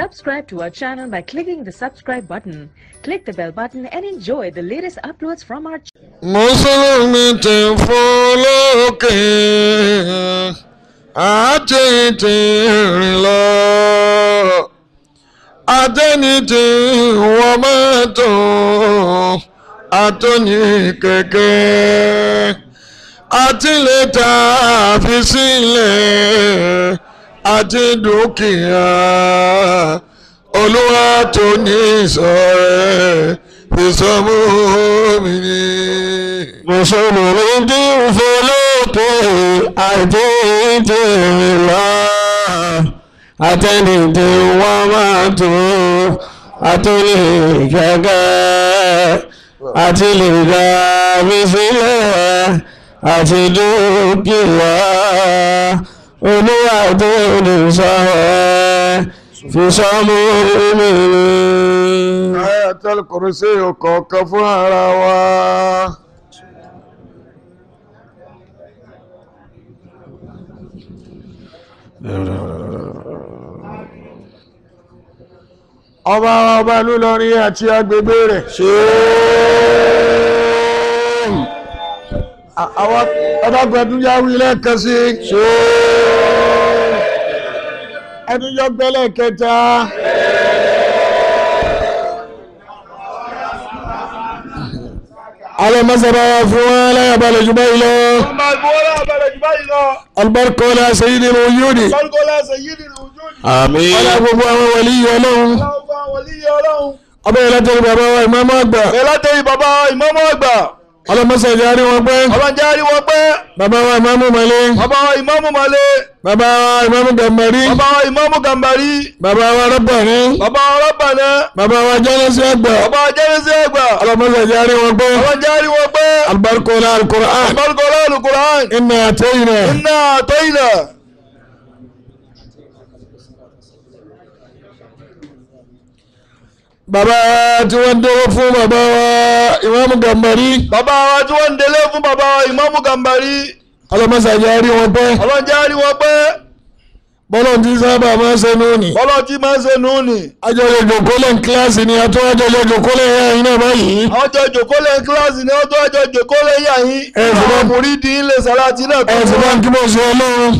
Subscribe to our channel by clicking the subscribe button. Click the bell button and enjoy the latest uploads from our mùsùlùmí ti fún lókè àti ti rìn lọ àtẹni ti wọ mọ́tò àtọ́ni kẹ̀kẹ́ àti lè ta fi sílẹ̀ àti dúkìá olúwa tó ní ìsọ̀rẹ́ ìsọmú mi ni. mùsùlùmí tí ń folókè àti ìdèrè lọ àtẹnìdè wọn máa tó àtúnlé gẹ́gẹ́ àti lè ga mi sílẹ̀ àti dúkìá olúwa tó lè sọ ẹ́ fi sọ́mú mi ni. Ayatul Kursi ọ̀kọ̀ọ̀kan fún ara wa. Ọba ọba lúlọrin àti agbègbè rẹ̀. Àwọn ọdọ́gbọ̀n ẹdúnjá wí lẹ́ẹ̀kan sí. Ẹdúnjọ́ gbẹ́lẹ̀ kẹta. على مزرعة فوالا يبال جبيلا ọmọ ìgbòho àbẹ̀rẹ̀ jù báyìí lọ. البركة ولا سيد الوجود kọ́lùkọ́ lẹ́sẹ̀ yìí nínú ojú ni. آمين ولا أبو ولي ولهم ọlọ́run bá wọlé yẹ ọlọ́run. أبا لا ترى بابا إمام أكبر ẹ látẹ̀yìn bàbá ìmáàmù àgbà. على مسجد جاري وقبل ọlọ́run jẹ́ àríwọ̀ pẹ́. بابا إمام مالي bàbá ìmáàmù Màlé. بابا إمام جماري bàbá ìmáàmù Gàmbàrí. بابا رباني bàbá Rabbana. بابا جلس أكبر bàbá jẹ́rìsí àgbà. على مسجد جاري وقبل ọlọ́run jẹ́ àríwọ̀ pẹ́. البركة ولا القرآن kọ́lùkọ́ lẹ́nu Kùrán. إنا أتينا iná àtọ́yìnà. بابا تودوا فو بابا إمام جماري bàbá wa tí wọ́n ń délé fún bàbá ìmáàmù Gàmbàrí. على مسجد جاري وقبل ọlọ́run jẹ́ àríwọ̀ pẹ́. bọ́lọ̀ tí sábà máa ń ṣe lónìí. bọ́lọ́ tí máa ń ṣe nù ní. àjọyọ̀ ìjòkólẹ̀ ní kíláàsì ni àtọ́ àjọyọ̀ ìjòkólẹ̀ ẹ̀yà iná báyìí. àwọn jọ jòkólẹ̀ kíláàsì ni wọ́n tó ẹjọ́ jòkólẹ̀ yà yín. Ẹ sì bá- àwọn mùrídìí ń lè sàrátì náà tó ẹ sì bá ń kí bó ṣe ọlọ́run.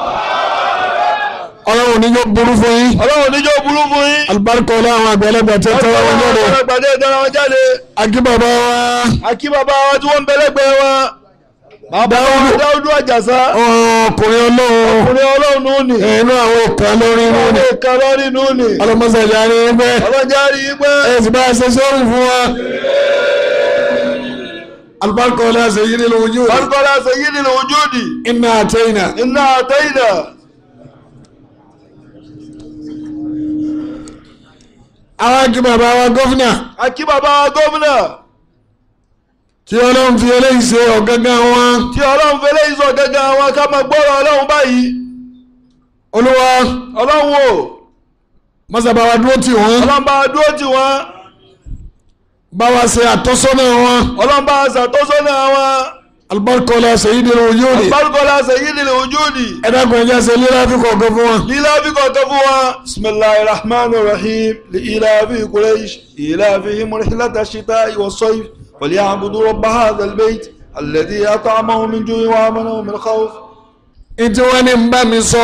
ọlọ́run ní yóò burú fún yín. ọlọ́run níjọ́ burú fún yín. alibarika ọlá àwọn àgbẹ̀lẹ́gbẹ̀ tẹ́ tẹ́wọ́ wọn jáde. ọlọ́gbàdé ìdára wọn jáde. akí bàbá wa. àkí bàbá wa tí wọ́n ń bẹ̀lẹ́gbẹ̀ wọn. bàbá wa dáúdú àjàsá. ọkùnrin ọlọ́run. ọkùnrin ọlọ́run nù ní. inú àwọn ìka lórí inú ọlọ́run ni. ìka lọ́rí nù ní. ọlọ́mọsàjà ni ẹgbẹ́. ọlọ́jà rí i pé. ẹ sì bá a ṣe sọ́run fún wa. alibarika ọlá ṣe yí nínú ojú. Barkola sayyidil wujudi. iná àtẹ́yìnà. Inna atayna. àwọn akí bàbá wa gọ́fìnà. àkí bàbá wa gómìnà. tí ọlọ́run fi eléyìí ṣe ọ̀gángan wọn. tí ọlọ́run fẹlẹ́ ìsọ̀ gẹ́gẹ́ àwọn ká máa gbọ́rọ̀ ọlọ́run báyìí. olúwa ọlọ́run o. mọ́sàbá wa dúró tì wọ́n. ọlọ́run bá dúró tì wọ́n. bá wa ṣe àtọ́sọ́nà wọn. ọlọ́run bá ṣàtọ́sọ́nà wọn. alibarika ọlá sayyidil wujudi. Barkola sayyidil wujudi. ẹ dákun ẹ jẹ́ ṣe lílá fi kọ̀ọ̀kan fún wọn. lílá fi kọ̀ọ̀kan fún wọn. bisimilahi rahman rahim li ilafi kureish ilafi murhilata shita wa soif wali abudu rabba hadha albayt alladhi at'amahu min ju'i wa amanahu min khawf. ìtí wọ́n ní ń bá mi sọ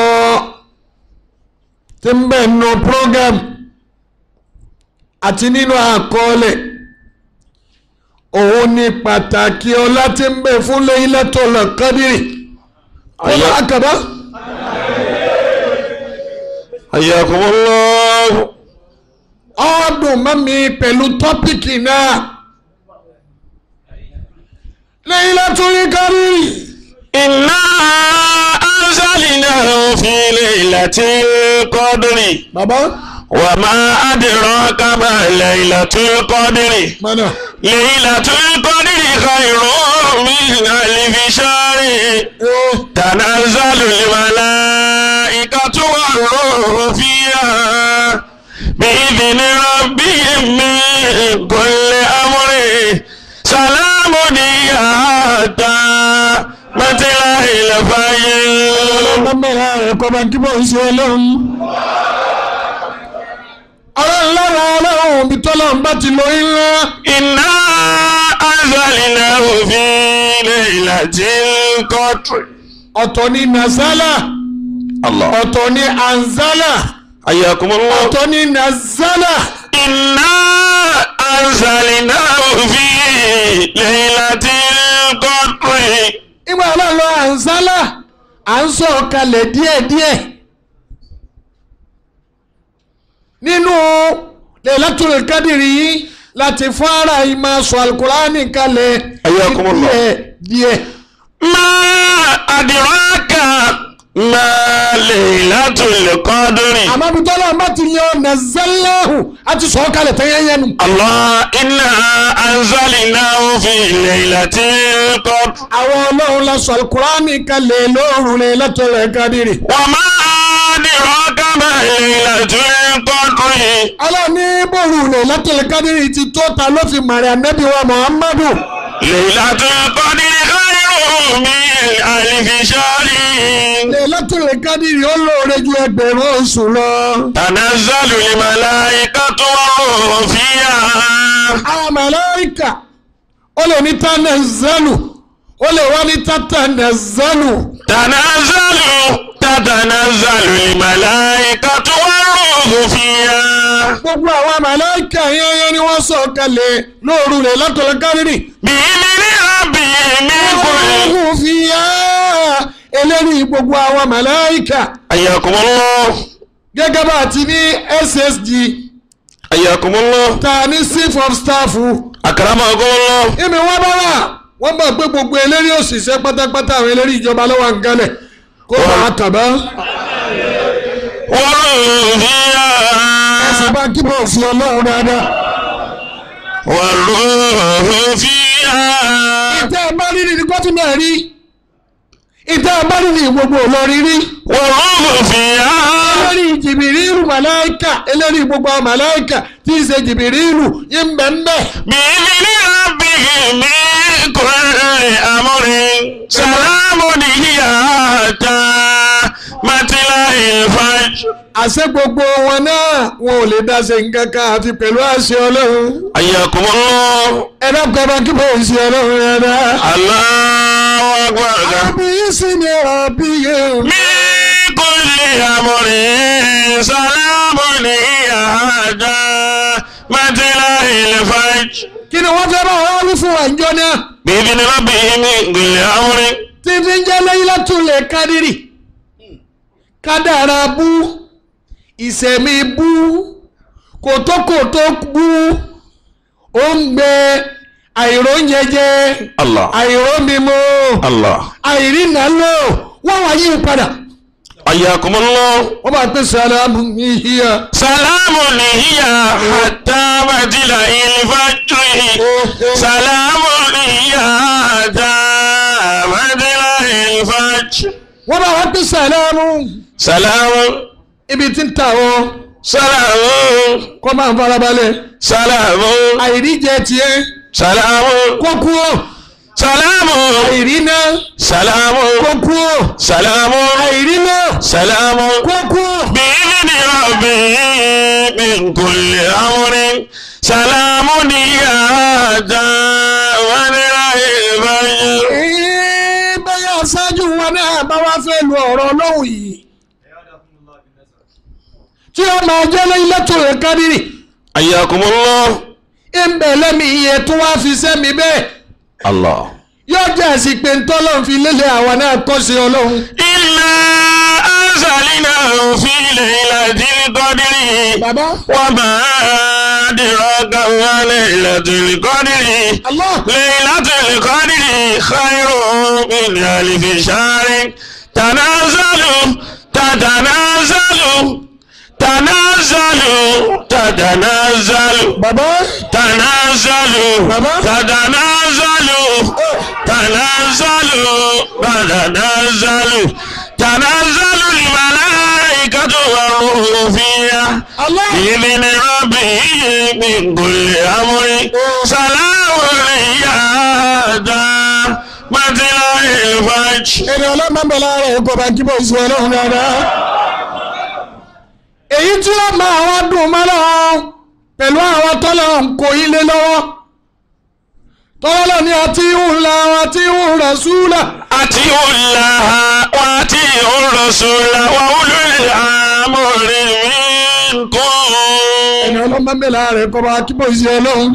tí ń bẹ̀ nù program àti nínú àkọọ́lẹ̀ òun ni pàtàkì ọlá tí ń bẹ fún Laylatul Qadri. ọlá àkàbá. Ayakumullah. ọdún mọ́mi pẹ̀lú tọ́pìkì náà Laylatul Qadri. Inna anzalnahu fi laylatil qadri bàbá wa ma adraka ma laylatul qadri mọ́nà laylatul qadri khayrun min alfi shahri ee tanazzalul malaikatu war-ruhu fiha bi'idhni rabbihim min kulli amrin salamun hiya hatta matla'il fajr. ọlọ́mọ rẹ̀ kọ́ bá kí bọ́ ń ṣe ọlọ́run. ọlọ́run lára ọlọ́run òbí tọ́lọ́run bá ti lo ńlá إنا أنزلناه في ليلة القدر ọ̀tọ̀ ní nazala الله ọ̀tọ̀ ní anzala حياكم الله ọ̀tọ̀ ní nazala إنا أنزلناه في ليلة القدر ìgbà ọlọ́run lọ anzala à ń sọ kalẹ̀ díẹ̀díẹ̀ nínú Lailatul Qadri yìí láti fara ìmọ̀ sọ alukurani kalẹ̀ Ayyakumullah. díẹ̀ díẹ̀. ما أدراك ما ليلة القدر àmọ́ bí tọ́lá bá ti yan nazalahu a ti sọ kalẹ̀ tẹ́yẹ́yẹ́ nu. الله إنا أنزلناه في ليلة القدر àwọn ọlọ́run la sọ alukurani kalẹ̀ lóru Lailatul Qadri. وما أدراك ما ليلة القدر ọlọ́run ní bòrú Lailatul Qadri ti tó ta ló fi màrí ànábì wa Muhammadu. ليلة القدر خير من ألف شهر Lailatul Qadri ó lóore ju ẹgbẹ̀rún oṣù lọ. تنزل الملائكة والروح فيها àwọn màláíkà ó lè ní tanazzalu ó lè wá ní tatanazzalu. تنزل تتنزل الملائكة والروح فيها gbogbo àwọn màláíkà yẹnyẹn ni wọ́n sọ̀ kalẹ̀ lóru Lailatul Qadri. بإذن ربهم من كل Ọlọ́run fi yá eléyìí gbogbo àwọn màláíkà حياكم الله gẹ́gẹ́ bá a ti ní SSG حياكم الله ta ní chief of staff أكرمكم الله ìmì wọ́n bá wà wọ́n bá gbé gbogbo eléyìí òṣìṣẹ́ pátápátá àwọn eléyìí ìjọba lọ́wọ́ nǹkanlẹ̀ kó máa tàbá والروح فيها ẹ̀sìn bá kí bọ̀ sí ọlọ́run dáadáa. والروح فيها ìtẹ́ ẹ bá rí ní gómìnà rí ìtẹ́ ẹ bá rí ní gbogbo Ìlọrin rí والروح فيها eléyìí jìbìrìlù màláìkà eléyìí gbogbo àwọn màláìkà tí ì ṣe jìbìrìlù yín bẹ́ẹ̀ bẹ́ẹ̀. بإذن ربهم من كل أمر سلام هي حتى مطلع الفجر àṣẹ gbogbo wọn náà wọn ò lè dá ṣe nǹkan kan àfi pẹ̀lú àṣẹ ọlọ́run حياكم الله ẹ̀rọ kọba kí bò ń ṣe ọlọ́run rárá. الله أكبر àbí yìí sì ni ọ̀bí yẹn. من كل أمر سلام هي حتى مطلع الفجر kí ni wọ́n fẹ́ bá wọn wí fún wa ìjọ náà بإذن ربهم من كل أمر tí fi ń jẹ́ Laylatul Qadri kádàrá bú ìṣẹ̀mí bú kòtókòtó bú òǹgbẹ àìróúnjẹjẹ الله àìrómímú الله àìrìnà lò wọ́n wá yí padà حياكم الله wọ́n bá pè sàlámù ìhìyà. سلام هي حتى مطلع الفجر سلام هي حتى مطلع الفجر wọ́n bá wá pè sàlámù سلام ibi tí ń ta wọ́n سلام kọ́ máa ń farabalẹ̀ سلام àìríjẹ tiẹ̀ سلام kó kú ó سلام àìrínà سلام kó kú ó سلام àìrínà سلام kó kú ó. بإذن ربي من كل أمر سلام هي حتى مطلع الفجر Ee, bẹ́ẹ̀ aṣáájú wọn náà bá wá fẹ́ lu ọ̀rọ̀ ọlọ́run yìí tí ó máa jẹ́ Laylatul Qadri حياكم الله ń bẹ̀ lẹ́mi iye tó wá fi sẹ́mi bẹ́ẹ̀ الله yóò jẹ́ àsìpé ntọ́lọ́run fi lélẹ̀ àwa náà kọ́ sí ọlọ́run. إنا أنزلناه في ليلة القدر bàbá وما أدراك ما ليلة القدر Allah ليلة القدر خير من ألف شهر تنازل تتنازل تنازل تتنازل bàbá تنازل Baba. تتنازل تنازل تتنازل تنازل الملائكة والروح فيها Allah بإذن ربه من كل أمر سلام هي حتى مطلع الفجر èrè ọlọ́mọ bẹ̀rẹ̀ rẹ̀ kò bá kíbọ̀ sí ọlọ́run dáadáa. èyí tí ó máa wá dùn mọ́ lọ́wọ́ pẹ̀lú àwọn tọ́lọ̀ ń kó ilé lọ́wọ́ tọ́lọ̀ ní àti ìhùnlá àti ìhùnlá súlà àti òlà wa àti òrọ̀sọ̀là wa olùlẹ̀ àmọ̀rẹ̀ mi kọ́. ẹni ọlọ́mọ mẹ́la rẹ̀ kọ́ bá kíbọ̀ sí ọlọ́run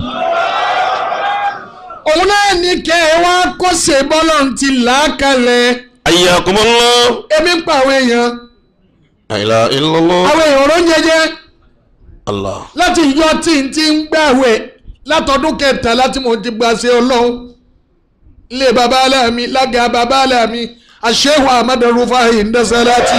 òun náà ní kẹ́ ẹ wá kó ṣe bọ́lọ̀ ti là á kalẹ̀ ayyakumullah. ebi ń pa àwọn èèyàn la ilaha illallah. àwọn èèyàn ló ń jẹjẹ Allah. láti yọ tí n ti ń gbàwẹ̀ látọdún kẹta láti mo ti gba ṣe ọlọ́run ilé baba aláàmì lága baba aláàmì àṣehù ahmed rufai ndẹsẹláti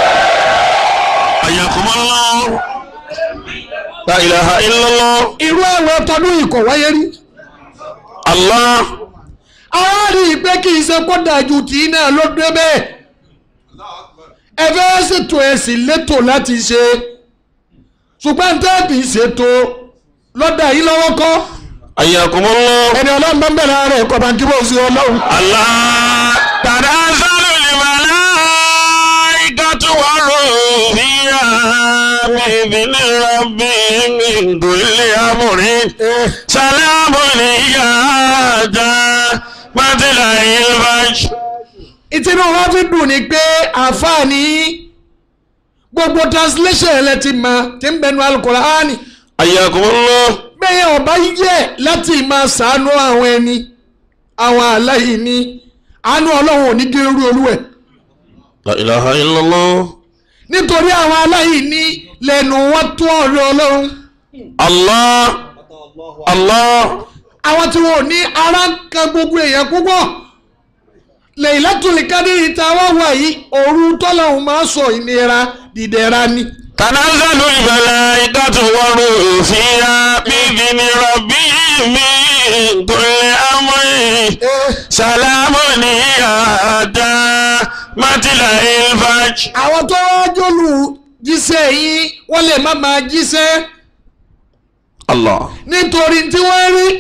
ayyakumullah. la ilaha illallah. irú ẹ̀wẹ̀ tọdún ikọ̀ wáyé rí Allah. àwọn rí i pé kì í ṣe kó dájú tì í náà ló dé bẹ́ẹ̀ ẹ fẹ́ ṣètò ẹ̀sìn létò láti ṣe ṣùgbọ́n tẹ́ẹ̀bì ṣètò lọ́dà yìí lọ́wọ́ kọ́ ayyakumullah. ẹni ọlọ́run bá ń bẹ̀rẹ̀ rẹ̀ kọ́ bá ń kí bó ṣe ọlọ́run. Allah. tanazzalu al-malaikatu war-ruhu fiha bi'izni rabbihim min kulli amrin. salamun hiya hatta matla'il fajr. ìtinú wa fi dùn ní pé àǹfààní gbogbo translation ẹ̀ lẹ ti mọ tí ń bẹnu alukur'ani ayyakumullah. bẹ́ẹ̀ ọba yẹ láti máa ṣàánú àwọn ẹni àwọn aláìní àánú ọlọ́run ò ní gé irú olúwẹ̀ la ilaha illallah. nítorí àwọn aláìní lẹ́nu wọn tó ọ̀rẹ́ ọlọ́run Allah. Allah. àwọn tí wọn ò ní ara ń kan gbogbo èèyàn púpọ̀ Laylatul Qadri tá a wá wà yìí òru tọ́lọ́hún máa sọ ìnira dìdẹ̀ra ni. تنزل الملائكة والروح فيها بإذن ربهم من كل أمر سلام هي حتى مطلع الفجر àwọn tó wá jòlù jíṣẹ́ yìí wọ́n lè má máa jíṣẹ́ الله nítorí tí wọ́n rí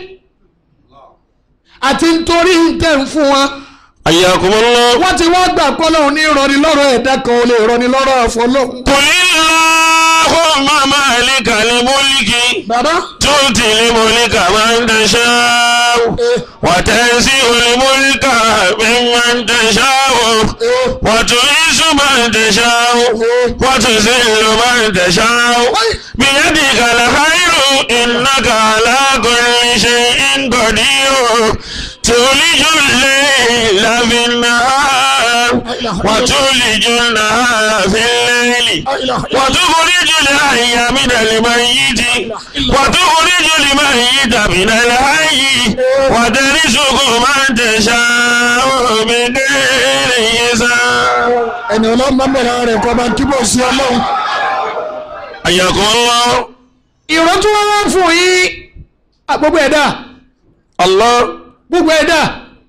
àti nítorí tẹ̀ ń fún wọn. حياكم الله wọ́n ti wá gbà kọ́lọ́hún ní ìrọ̀ni lọ́rọ̀ ẹ̀dá kan ò lè rọni lọ́rọ̀ àfọlọ́hún. قل اللهم مالك الملك bàbá تؤتي الملك من تشاء وتنزع الملك ممن تشاء وتعز من تشاء وتذل من تشاء بيدك الخير إنك على كل شيء قدير تولج الليل في النهار وتولج النهار في الليل وتخرج الحي من الميت وتخرج الميت من الحي وترزق من تشاء بغير حساب ẹni ọlọ́run bá bẹ̀rẹ̀ rẹ̀ kọ́ bá ń kíbọ̀ sí ọlọ́run. حياكم الله ìró tí wọ́n wá fún yín à, gbogbo ẹ̀dá الله gbogbo ẹ̀dá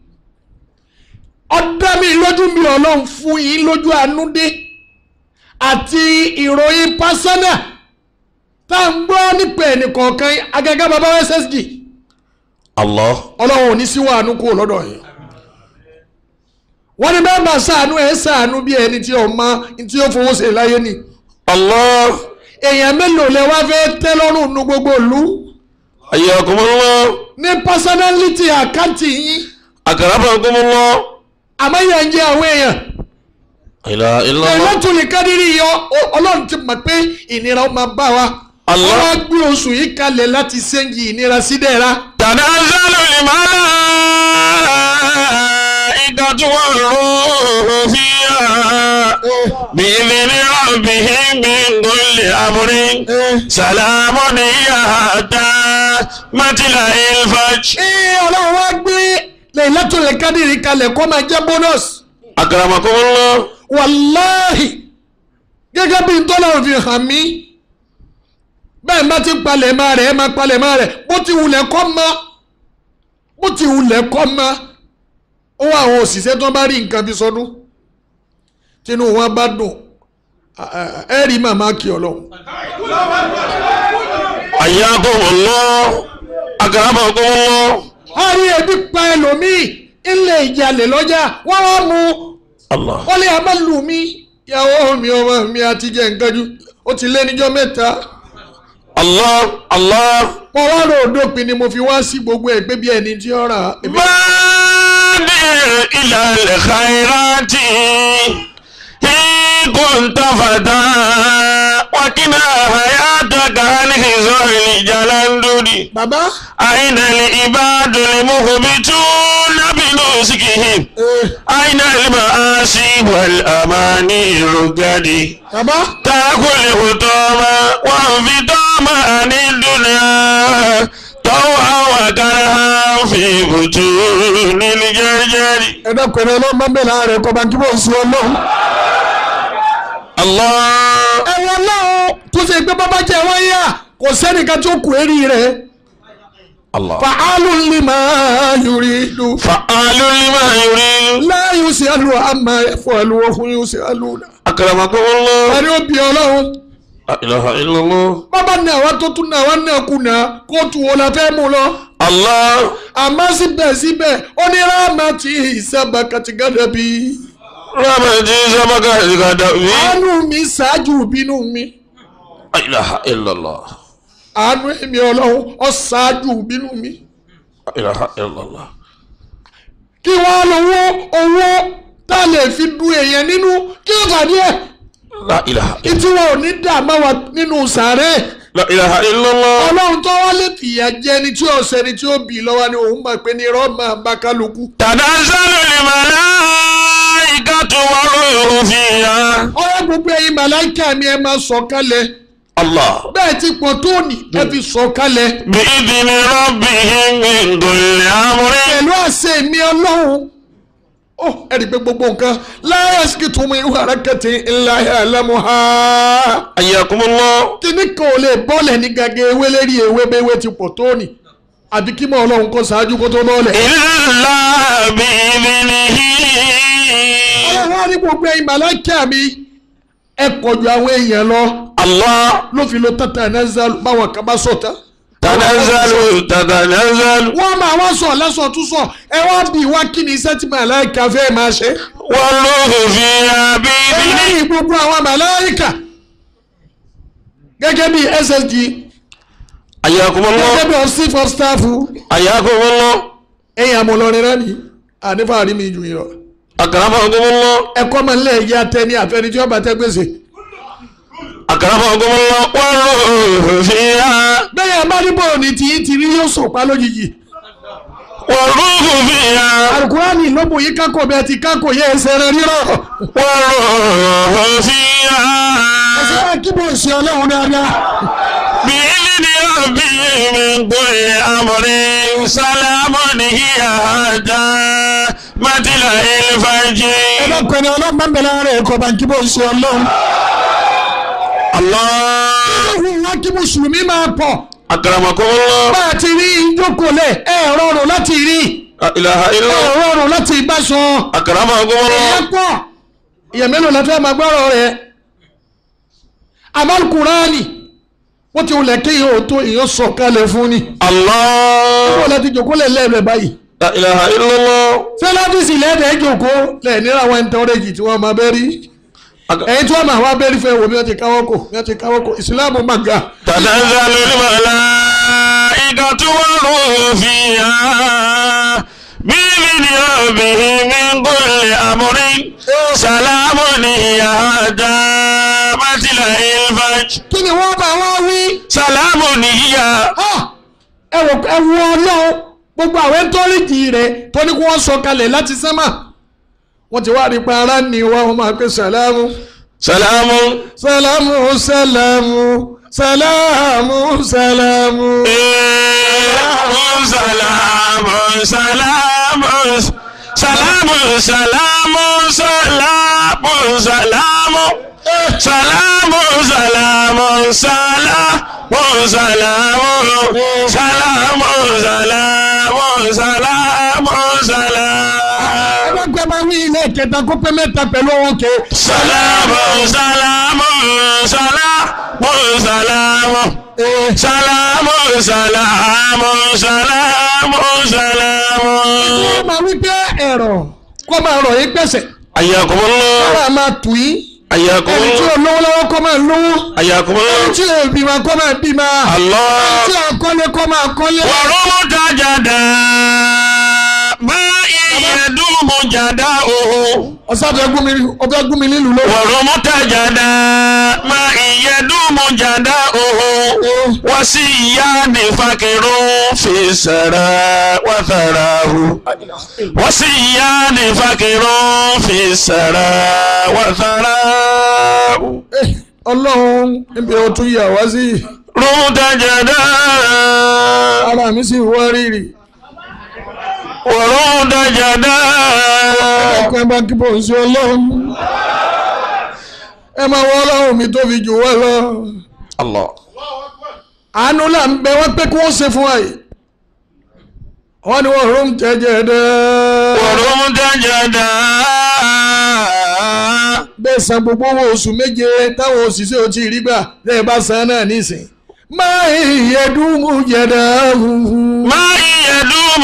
ọ̀dá mi lójú mi ọlọ́run fún yín lójú àánú dé àti ìròyìn pásánà tá à ń gbọ́ nípa ẹnìkọ̀ọ̀kan agaga baba ssg الله ọlọ́run ò ní sí wàánú kúrò lọ́dọ̀ yìí wọ́n ní bẹ́ẹ̀ bá ṣàánú ẹ̀ ṣàánú bí ẹni tí ó mọ tí ó fowó ṣe láyé ni الله èèyàn mélòó lẹ wá fẹ́ tẹ́ lọ́rùn nu gbogbo ìlú حياكم الله ní pásánálítì àkáǹtì yín أكرمكم الله àmọ́ yẹn ń jẹ́ àwọn èèyàn لا إله إلا الله Lailatul Qadri yọ ọ- ọlọ́run ti mọ̀ pé ìnira ó máa bá wa Allah. ọlọ́run gbé oṣù yìí kalẹ̀ láti ṣẹ́yìn ìnira sí dẹ́ra تنزل الملائكة والروح فيها بإذن ربهم من كل أمر سلام هي حتى مطلع الفجر ee ọlọ́run wá gbé Lailatul Qadri kalẹ̀ kó máa jẹ́ bónọ́sì أكرمكم الله wàláhì gẹ́gẹ́ bí ntọ́lọ́run fi hàn mí bẹ́ẹ̀ má ti palẹ̀ máa rẹ̀ ẹ máa palẹ̀ máa rẹ̀ bó ti wulẹ̀ kọ́ mọ́ bó ti wulẹ̀ kọ́ mọ́ ó wà àwọn òṣìṣẹ́ tó bá rí nǹkan fi sọdún tínú wọn bá dùn ẹ rí màmá kí ọlọ́run حياكم الله أكرمكم الله a rí ebi pa ẹlòmíì ilé ìjàlè lọ́jà wọ́n wá mú الله wọ́n lé àmọ́ lù mí ìyàwó mi ọmọ mi àti jẹ́ nǹkan jù ó ti lé níjọ́ mẹ́ta Allah Allah. mo wá rò dópin ni mo fi wá sí gbogbo ẹ̀ pé bí ẹni tí ó rà èmi بادر إلى الخيرات إن كنت فتى وكنا حياتك عن خزر الجلندري bàbá أين العباد المخبتون بنسكهم eh, أين المآسي والأماني الرقدي bàbá تأكل الحطام وانفطام عن الدنيا طوعا وكرها في بطون الجرجر ẹ dákun ẹ lọ́ọ́ máa ń bẹ̀rẹ̀ ààrẹ kọ́ bá kí bó ń sun ọlọ́run. الله ẹ̀wọ̀n náà tó ṣe pé bàbá jẹ́ wọ́n yá kò sẹ́nìkan tó kù érí rẹ̀ الله fàálù lima yuridu فعال لما يريد la yusalu amma yafalu wa hum yusaluna. أكرمكم الله ẹni ó bí ọlọ́run لا إله إلا الله bàbá ní àwa tó tún náà wá náà kùnà kóòtù wo la fẹ́ mú lọ. الله àmọ́ síbẹ̀síbẹ̀ ó ní rámàtì ìsábà kàtìgádà bí. رحمتي سبق الغدوي àánú mi ṣáájú ìbínú mi لا إله إلا الله àánú èmi ọlọ́run ó ṣáájú ìbínú mi. لا إله إلا الله kí wọ́n lówó owó tá a lè fi du èèyàn nínú kí ó fà díẹ̀ لا إله إلا ìtí wọn ò ní dààmú wa nínú sàárẹ̀ لا إله إلا الله ọlọ́run tó wá lè fìyà jẹ ẹni tí ó sẹni tí ó bì í lọ́wọ́ ni òun mọ̀ pé ní irọ́ máa bá kálukú. تنزل الملائكة والروح فيها ọ̀rẹ́ gbogbo ẹ̀yin màláìka mi ẹ máa sọ̀ kalẹ̀ الله bẹ́ẹ̀ ti pọ̀ tóòní ẹ fi sọ̀ kalẹ̀ بإذن ربهم من كل أمر pẹ̀lú àṣẹ mi ọlọ́run ó ẹ̀rí pé gbogbo nǹkan láyé sikìtì mi ìwà arákẹ́tì ńlá ẹ̀lẹ́mu ha. حياكم الله kíní kan ò lè bọ́ọ̀lẹ̀ ní gàgé ewé lérí ewé béwé ti pọ̀ tóòní àbí kí mọ̀ ọlọ́run kó ṣáájú kó tó bọ́ọ̀lẹ̀. إلا بإذنه ọlọ́run á ní gbogbo ẹ̀yin màláìka mi ẹ pọ̀ ju àwọn èèyàn lọ الله ló fi lo tata ẹ̀nẹ́sàlù báwọn kan bá sọ̀tà. تنزل تتنزل wọ́n máa wá sọ̀ lẹ́sọ̀ tún sọ̀ ẹ wá bí wá kí ni iṣẹ́ tí màláìka fẹ́ máa ṣe. والروح فيها بإذنه lẹ́yìn gbogbo àwọn màláìka gẹ́gẹ́ bí ssg حياكم gẹ́gẹ́ الله bí chief of staff حياكم الله ẹ̀yìn àmọ̀lọ́rin rẹ̀ ni ànífàárí mi jù yín lọ. أكرمكم الله ẹ̀kọ́ máa ń lẹ̀ yí atẹ ní àfẹnijì ọba tẹ gbèsè. أكرمكم الله والروح فيها bẹ́ẹ̀ yẹn bá ní bọ́ọ̀ ní tìyí tìrí yóò sọ̀pá lójijì. والروح فيها alukurani ló bò yí kákò bẹ́ẹ̀ ti kákò yẹ ẹsẹ̀ rẹ̀ rírọ̀. والروح فيها ẹsẹ̀ bá kí bò ṣe ọlọ́run dáadáa. بإذن ربي من كل أمر سلام هي حتى مطلع الفجر ẹ bá pẹ̀lú ọlọ́run bá ń bẹ̀rẹ̀ ara ẹ̀kọ́ bá kí bò ṣe ọlọ́run. الله ọlọ́run wá kí mùsùlùmí máa pọ̀. أكرمكم الله bá a ti rí ìjókòó lẹ̀ ẹ rọrùn láti rí لا إله إلا ẹ الله rọrùn láti bá sọ. أكرمكم èèyàn الله pọ̀ èèyàn mélòó la fẹ́ máa gbọ́rọ̀ rẹ̀ amalkurani wọ́n ti wulẹ̀ kí yóò tó èèyàn sọ kalẹ̀ fún ni الله wọ́n láti jòkó lẹ̀ lẹ́ẹ̀rẹ̀ báyìí لا إله إلا الله sẹ́láfíìsì lẹ́ẹ̀dẹ̀ jòkó lẹ̀ níra àwọn ẹ̀ńtọ́rẹ́jì tí wọ́n máa bẹ́ rí أك- ẹ̀yin tí wọ́n máa wá bẹ́ẹ̀ rí fẹ́ wo bí wọ́n ti káwọ́ kò bí wọ́n ti káwọ́ kò ìsìláàmù máa ga تنزل الملائكة والروح فيها بإذن ربهم من كل أمر سلام هي حتى مطلع الفجر kí ni wọ́n bá wá wí سلام هي ẹ wò ẹ wò ọlọ́run gbogbo àwọn ẹ̀ńtọ́rẹ́jì rẹ̀ tó ní kí wọ́n sọ kalẹ̀ láti sánmà wọ́n ti wá rí pa ara ní wa wọ́n máa pè sàlámù. سلام Salamu salamu salamu salamu. سلام سلام سلام سلام سلام سلام سلام سلام سلام سلام سلام سلام سلام سلام Ẹgbẹ́ máa wí ilé ìkẹta kó pé mẹ́ta pẹ̀lú ọwọ́ ke. سلام سلام سلام سلام سلام سلام سلام سلام Wọ́n máa wí pé ẹ̀rọ kó máa rọ̀ yín pẹ̀sẹ̀. حياكم الله Kára máa tù yín ayakum ẹni tí ò lówó lọ́wọ́ kó máa lówó ayakum ẹni tí ò bímọ kó máa bímọ Allah. ẹni tí ò kọ́lé kó máa kọ́lé. ورمتجدا ما يدوم جداؤه ọ̀sán ọ̀fẹ́ gún mi ọ̀fẹ́ gún mi nílùú lọ́wọ́. ورمتجدا ما يدوم جداؤه وسيان فقر في السراء وثراه وسيان فقر في السراء وثراه ọlọ́run níbi ó tún yà wá sí رمتجدا ara mi sì wá rírì. ورمتجدا ẹ̀kọ́ ẹ bá kí bò ń ṣe ọlọ́run. ẹ máa wọ ọlọ́run mi tó fi jù wá lọ. الله àánú là ń bẹ wọ́n pé kí wọ́n ṣe fún wa yìí. wọ́n ní wọ́n rún jẹjẹ dẹ́. ورمتجدا bẹ́ẹ̀ san gbogbo owó oṣù méje táwọn òṣìṣẹ́ ò tí ì rí gbà lẹ́yìn bá san náà nísìn. máa yẹ dùnmù jẹ̀dá. ما يدوم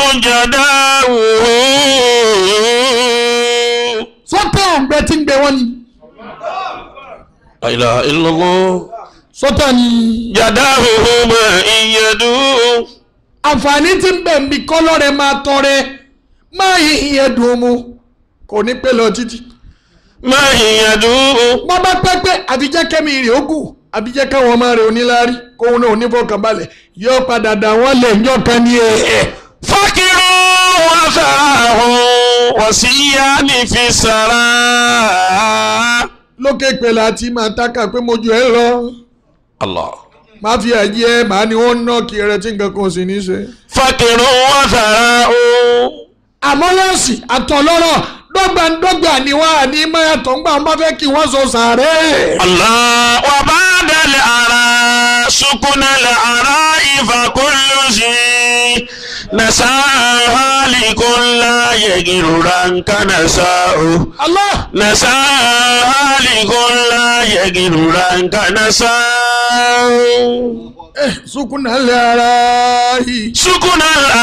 جداؤه sọ́tà ọ̀gbẹ́ tí ń gbẹ wọ́n ni. لا إله إلا الله sọ́tà ni. جداؤه ما يدوم àǹfààní tí ń bẹ̀ ń bi kọ́lọ́ rẹ̀ máa tọrẹ máa yẹ dùnmù kò ní pẹ́ lọ títí. ما يدوم wọ́n bá pẹ́ pé àfijẹ́ kẹ́mi rè ó kù àfijẹ́ káwọn ọmọ rẹ̀ oníláárí kóun náà onífọkànbalẹ̀ yóò padà dà wọ́n lẹ̀ ńjọ́ kan ní ẹ̀. فقر وثراه وسيان في السراء lókè pẹ̀lú àti máa tákà pé mo ju ẹ lọ الله máa fi ẹ̀jẹ̀ ẹ màá ní wọ́n ná kí ẹrẹ tí nǹkan kan ò sì ní ṣe. فقر وثراه àmọ́ lọ́sì àtọ̀lọ́rọ̀ dọ́gbandọ́gba ni wọ́n á ní mayàtọ̀ ńgbà wọn bá fẹ́ kí wọ́n sọ sàárẹ̀. الله وبعد الأراء سكن الأراء فكل شيء نساها لكل يجررا كنساؤه Allah نساها لكل يجررا كنساؤه eh, sukuna lẹ́ ara yìí. سكن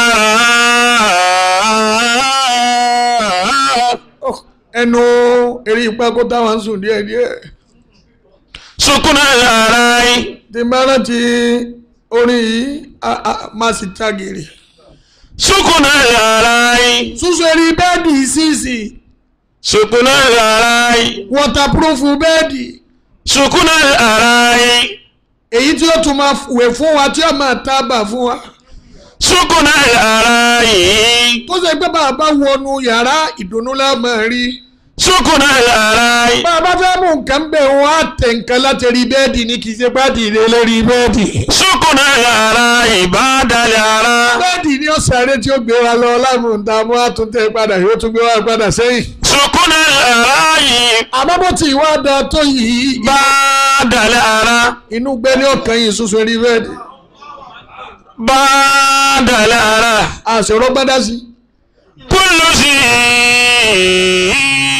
الأراء Oh, ẹnu eré ipa kó táwọn sùn díẹ̀díẹ̀. سكن الأراء tí n bá rántí orin yìí a- a- máa sì ta gèrè. سكن الأراء súnṣe rí bẹ́ẹ̀dì sísì سكن الأراء wọ́tàpúrúfù bẹ́ẹ̀dì سكن الأراء èyí tí ó tún máa wẹ̀ fún wa tí ó máa tábà fún wa. سكن الأراء tó ṣe pé bàbá wọnú yàrá ìdùnnú la máa rí. سكن الأراء bàbá fẹ́ mú nǹkan bẹ̀ wọ́n á tẹ̀ nǹkan láti rí bẹ́ẹ̀dì ní kì í ṣe pàdé ilé lórí bẹ́ẹ̀dì. سكن الأراء بعد الأراء bẹ́ẹ̀dì ni ó sáré tí ó gbé wa lọ lámùdàmú àtúntẹ̀ padà yóò tún gbé wa padà sẹ́yìn. سكن الأراء àmọ́ bó ti wá da tó yìí بعد الأراء inú gbé ní ọ̀kan yìí ṣoṣo rí bẹ́ẹ̀dì. بعد الأراء àṣọrọ gbádá sí. كل شيء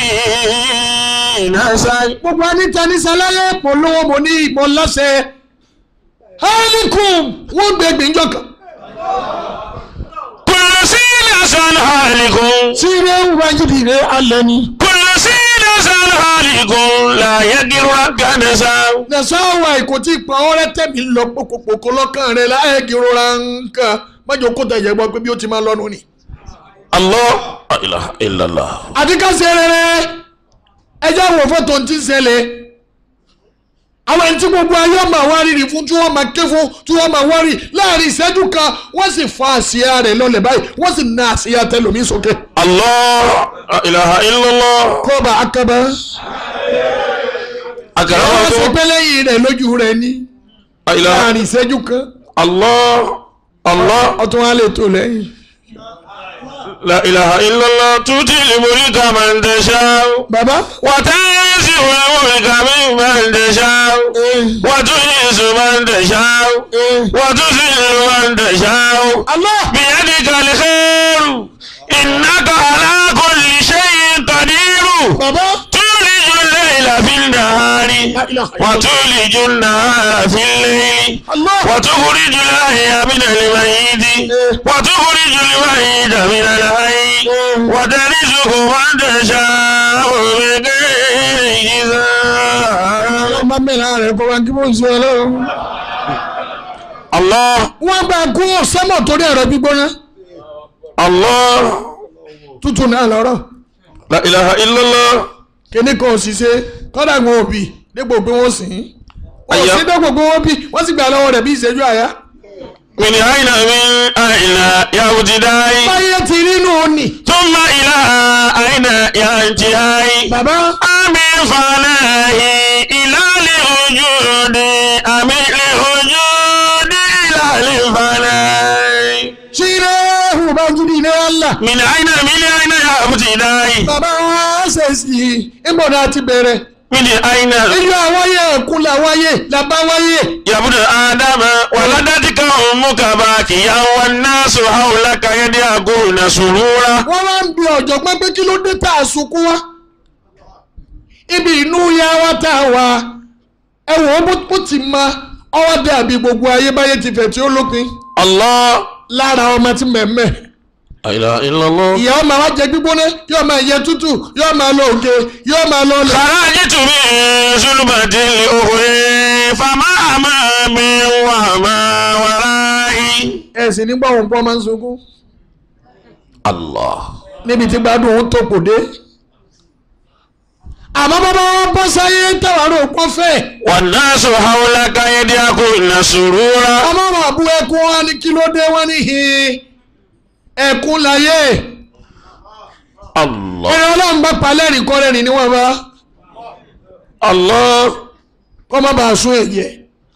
نساء gbogbo anita ní sálálẹ̀ mo lówó mo ní ìbọn lọ́sẹ̀. halikum wọ́n gbé gbìnjọ kan. كل شيء نساء هالك tíire ń wájú ìrẹ́ alẹ́ ni. كل شيء نساء هالك لا يجرك نساء nasawa kò tí ì pa ọrẹ tẹ̀mí lọ pòkòpòkò lọ́kàn rẹ̀ láyé gírora nǹkan májò kó tẹ̀yẹ̀ gbọ́ pé bí ó ti máa lọ́nu ni. الله لا إله إلا الله àti ká ṣe rere ẹjọ́ wo fọ́tò ti ń ṣẹlẹ̀ àwọn ẹni tí gbogbo ayé ọmọ àwárìrì fún tí wọ́n máa ké fún tí wọ́n máa wárì láàrin ìṣẹ́jú kan wọ́n sì fa àsíá rẹ̀ lọ́lẹ̀ báyìí wọ́n sì na àsíá tẹlomi sókè. الله لا إله إلا الله kọ́ba akaba wọ́n sì أكرمكم pé lẹ́yìn rẹ̀ lójú rẹ̀ ní لا إله láàrin ìṣẹ́jú kan الله الله ọtún wa lè tó lẹ́yìn. لا إله إلا الله تؤتي الملك من تشاء bàbá وتنزع الملك ممن تشاء وتعز من تشاء وتذل من تشاء Allah بيدك الخير إنك على كل شيء قدير bàbá تولج الليل في النهار ilaha illallah. وتولج النهار في الليل Allah. وتخرج الحي من الميت وتخرج الميت من الحي وترزق من تشاء بغير حساب ọmọ mẹ́rin rẹ̀ kọ́ wa kí wọ́n sọ ọlọ́run. الله wọ́n bá kú sẹ́mọ̀ torí ẹ̀rọ gbígbóná الله tútù náà lọ́rọ̀ لا إله إلا الله kíní kan ò sì ṣe kọ́dà wọn ò bì dípò pé wọ́n sìn ín wọ́n Àyà. sì dípò pé wọ́n bì wọ́n sì gbà lọ́wọ́ rẹ̀ bí ìṣẹ́jú àyá. من أين من أين يا ابتدائي báyé ti nínú òní. ثم إلى أين يا انتهائي bàbá أمي فناه إلى الوجود أمي الوجود إلى الفناء ṣílẹ̀ ìbájú ní Allah. من أين من أين يا ابتدائي bàbá wa ṣe sí i ìmọ̀nà ti bẹ̀rẹ̀. من أين iyọ̀ àwáyé ẹ̀kú làwáyé làbá wáyé. يا ابن آدم ولدتك أمك باكيا والناس حولك يدعون سرورا wọ́n wá ń bi ọ̀jọ̀gbọ́n pé kí ló dé tá a sunkún wá. ibi inú ya wa tá a wà ẹ wò ó bó- bó ti ma ọwọ́ dàbí gbogbo ayé báyé ti fẹ̀ tí ó lópin الله lára ọmọ tí mẹ̀mẹ́. لا إله إلا الله ìyá ọmọ wa jẹ gbígbóná yóò máa yẹ tútù yóò máa lọ òkè yóò máa lọ lẹ. خرجت من ظلمة الأخرى فما أمامي وما ورائي ẹ̀sìn nígbà òun pọ́ máa ń sunkún الله níbi tí gbádùn òun tó kò dé. àmọ́ bàbá wọn bọ́ sáyé tẹ̀wárò pọ́ fẹ́. والناس حولك يدعون سرورا ọmọ wọn àbú ẹkún wọn ní kí ló dé wọn ní hin ẹkún láyé الله ẹni ọlọ́run bá palẹ́ rìn kọ́ rẹ́rìn níwọ̀n bá الله kọ́ má bàa sún ẹ̀jẹ̀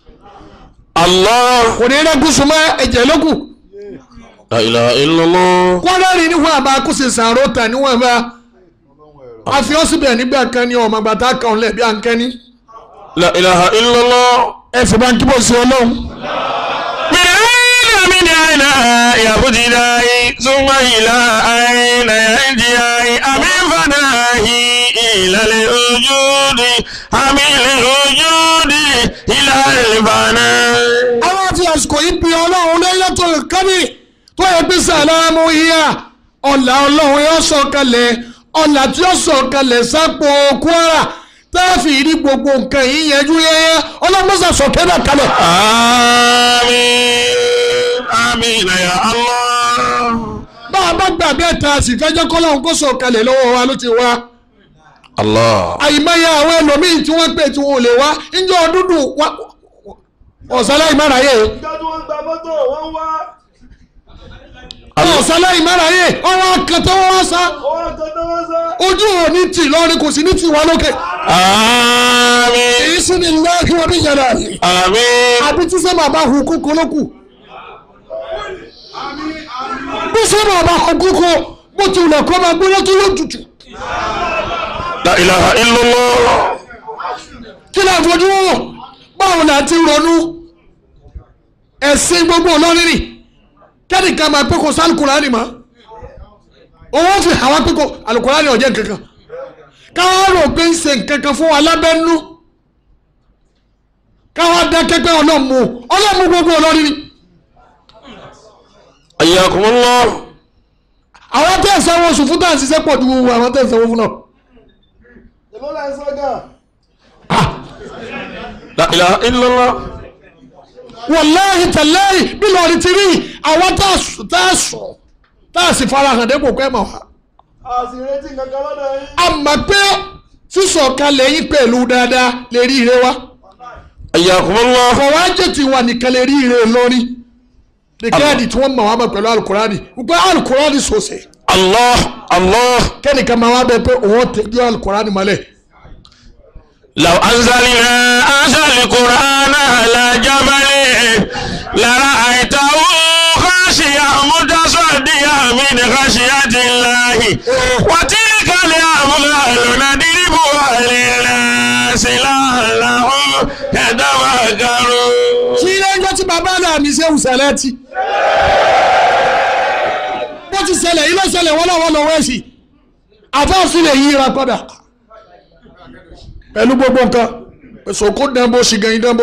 الله kò ní rẹ́gùn súnmọ́ ẹ̀jẹ̀ lókù لا إله إلا الله kọ́ rẹ́rìn níwọ̀n àbá kó sì sàrò tà níwọ̀n bá àfi ọ́ síbẹ̀ nígbà kan ní ọmọ àgbàtà kan lẹ̀ bí à ń kẹ́ni لا إله إلا الله ẹ fi bá ń kíbọ̀ sí ọlọ́run من أين من أين يا بدلاي ثم إلى أين ينجي أمين فناهي إلى الوجود أمين الوجود إلى الفناء àwọn àti àsìkò yìí bí ọlọ́run lẹ́yìn tó kábì tó yẹ pé sàlámù yíyá ọ̀là ọlọ́run yóò sọ kalẹ̀ ọ̀là tí yóò sọ kalẹ̀ sápò kwara tá a fi rí gbogbo nǹkan yìí yẹjú yẹ́yẹ́ ọlọ́mọ́sà sọ kẹ́dà kalẹ̀. آمين آمين يا الله bá a bá gbà bẹ́ẹ̀ ta sì fẹ́ jẹ́ kọ́lọ́run kó sọ kalẹ̀ lọ́wọ́ wa ló ti wá. الله àyìnbáyà àwọn ẹlòmíín tí wọ́n pè tí wọ́n ò lè wá ńjọ́ dúdú wá ọ̀sálẹ̀ ìmárayé ìjọ tí wọ́n ń gba mọ́tò wọ́n ń wá ọ̀sálẹ̀ ìmárayé ọwọ́ akẹ́tọ́ wọn sá owó kan tó wọ́n sá. ojú ò ní tì lọ́rin kò sí ní tì wá lókè. آمين èyí sì ni lọ́ọ̀kì wọn ní yàrá rẹ̀. آمين àbí tí sẹ́mi àbá hu kókó ló kù. bí sẹ́mi àbá hu kókó bó ti wùlẹ̀ kọ́ máa gbóná tó yóò tutù. لا إله إلا الله kí ni àfojú wò báwo la ti ronú ẹ̀sìn gbogbo olórin ni kẹ́nìkan máa pé kò sí alukurani mọ́ owó fi àwọn pé kò alukurani ọ̀jẹ̀ kankan káwọn rò pé ń ṣe nǹkankan fún wa lábẹ́nú káwọn dákẹ́ pé ọlọ́mù ọlọ́mù gbogbo olórin ni حياكم الله àwọn tẹ́ ẹ̀ sanwó oṣù fún táà ṣiṣẹ́ pọ̀ ju àwọn tẹ́ ẹ̀ sanwó fún náà èló la ń sọ gan. لا إله إلا الله wàláhì tàláhì bí lọ́ọ̀rì ti rí àwọn tá a sùn tá a sùn tá a sì fara hàn dépò pẹ́ mọ̀ wá. a sì retí kankan lọ́dọ̀ yín. a mọ̀ pé sísọ̀kalẹ̀ yín pẹ̀lú dáadáa lè rí ire wa. حياكم الله fọwájẹ́ ti wà nìkan lè rí ire lórí. nìkẹ́ẹ̀dì tí wọ́n mọ̀ wá mọ̀ pẹ̀lú alukurani wípé alukurani sọ̀sẹ̀ الله الله kẹ́nìkan máa wá bẹ pé òun tẹ̀jú alukurani mọ́lẹ̀. لو أنزلنا هذا القرآن على جبل لرأيته خاشعا متصدعا من خشية الله وتلك الأمثال نضربها للناس لعلهم يتفكرون kí ilé ẹjọ́ tí bàbá náà mi ṣe wùsàlẹ̀ ti. bó ti ṣẹlẹ̀ ilé ṣẹlẹ̀ wọ́lọ́wọ́lọ́ wẹ́ẹ̀sì àfáàfin lè yíra padà pẹ̀lú gbogbo nǹkan sòkò dánbó ṣìgẹ̀yìn dánbó.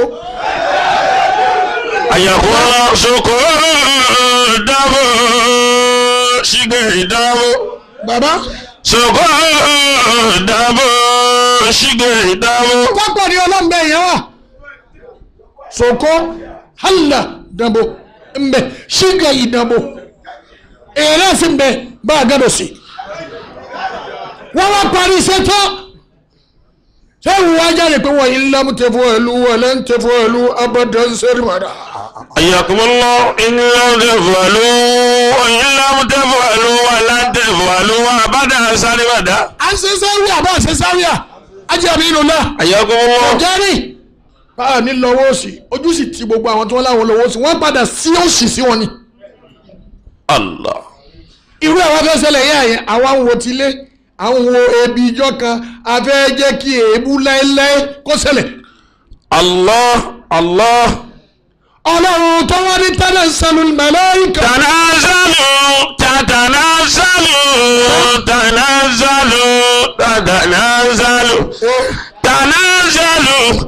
ayakun soko dabo sige dabo bàbá soko dabo sige dabo. pápá ni ọlọ́mọbẹ yẹn wà sòkò hàlà dánbó mbẹ ṣìgẹ̀yìn dánbó èèrè sì mbẹ bá a gàdọ̀ sí. wọ́n wá parí iṣẹ́ tán ṣé ìwà jáde pé wọ́n yìí ń lámú tẹ̀fọ́ ẹ̀lú wọlé ń tẹ̀fọ́ ẹ̀lú abọ́dọ̀ ń sẹ́rì mọ́ra. حياكم الله إن لم تفعلوا وإن لم تفعلوا ولن تفعلوا أبدا سالمدا à ń ṣe sáwíà àbá ṣe sáwíà ajábí inú náà حياكم الله ọ̀jẹ́rì báà ní lọ́wọ́ òsì ojú sì ti gbogbo àwọn tí wọ́n láwọn lọ́wọ́ òsì wọ́n padà sí òsì sí wọn ni الله irú àwọn afẹ́ ṣẹlẹ̀ yẹ́ àyẹ̀ àwa ń wo tilé àwọn wo ebi ìjọ kan afẹ́ jẹ́ kí èébú láéláé kó ṣẹlẹ̀ الله الله ọlọ́run tó wọ́n ní tẹ́lẹ̀ sanu màláíkà تنازلوا تتنازلوا تنازلوا تتنازلوا تنازلوا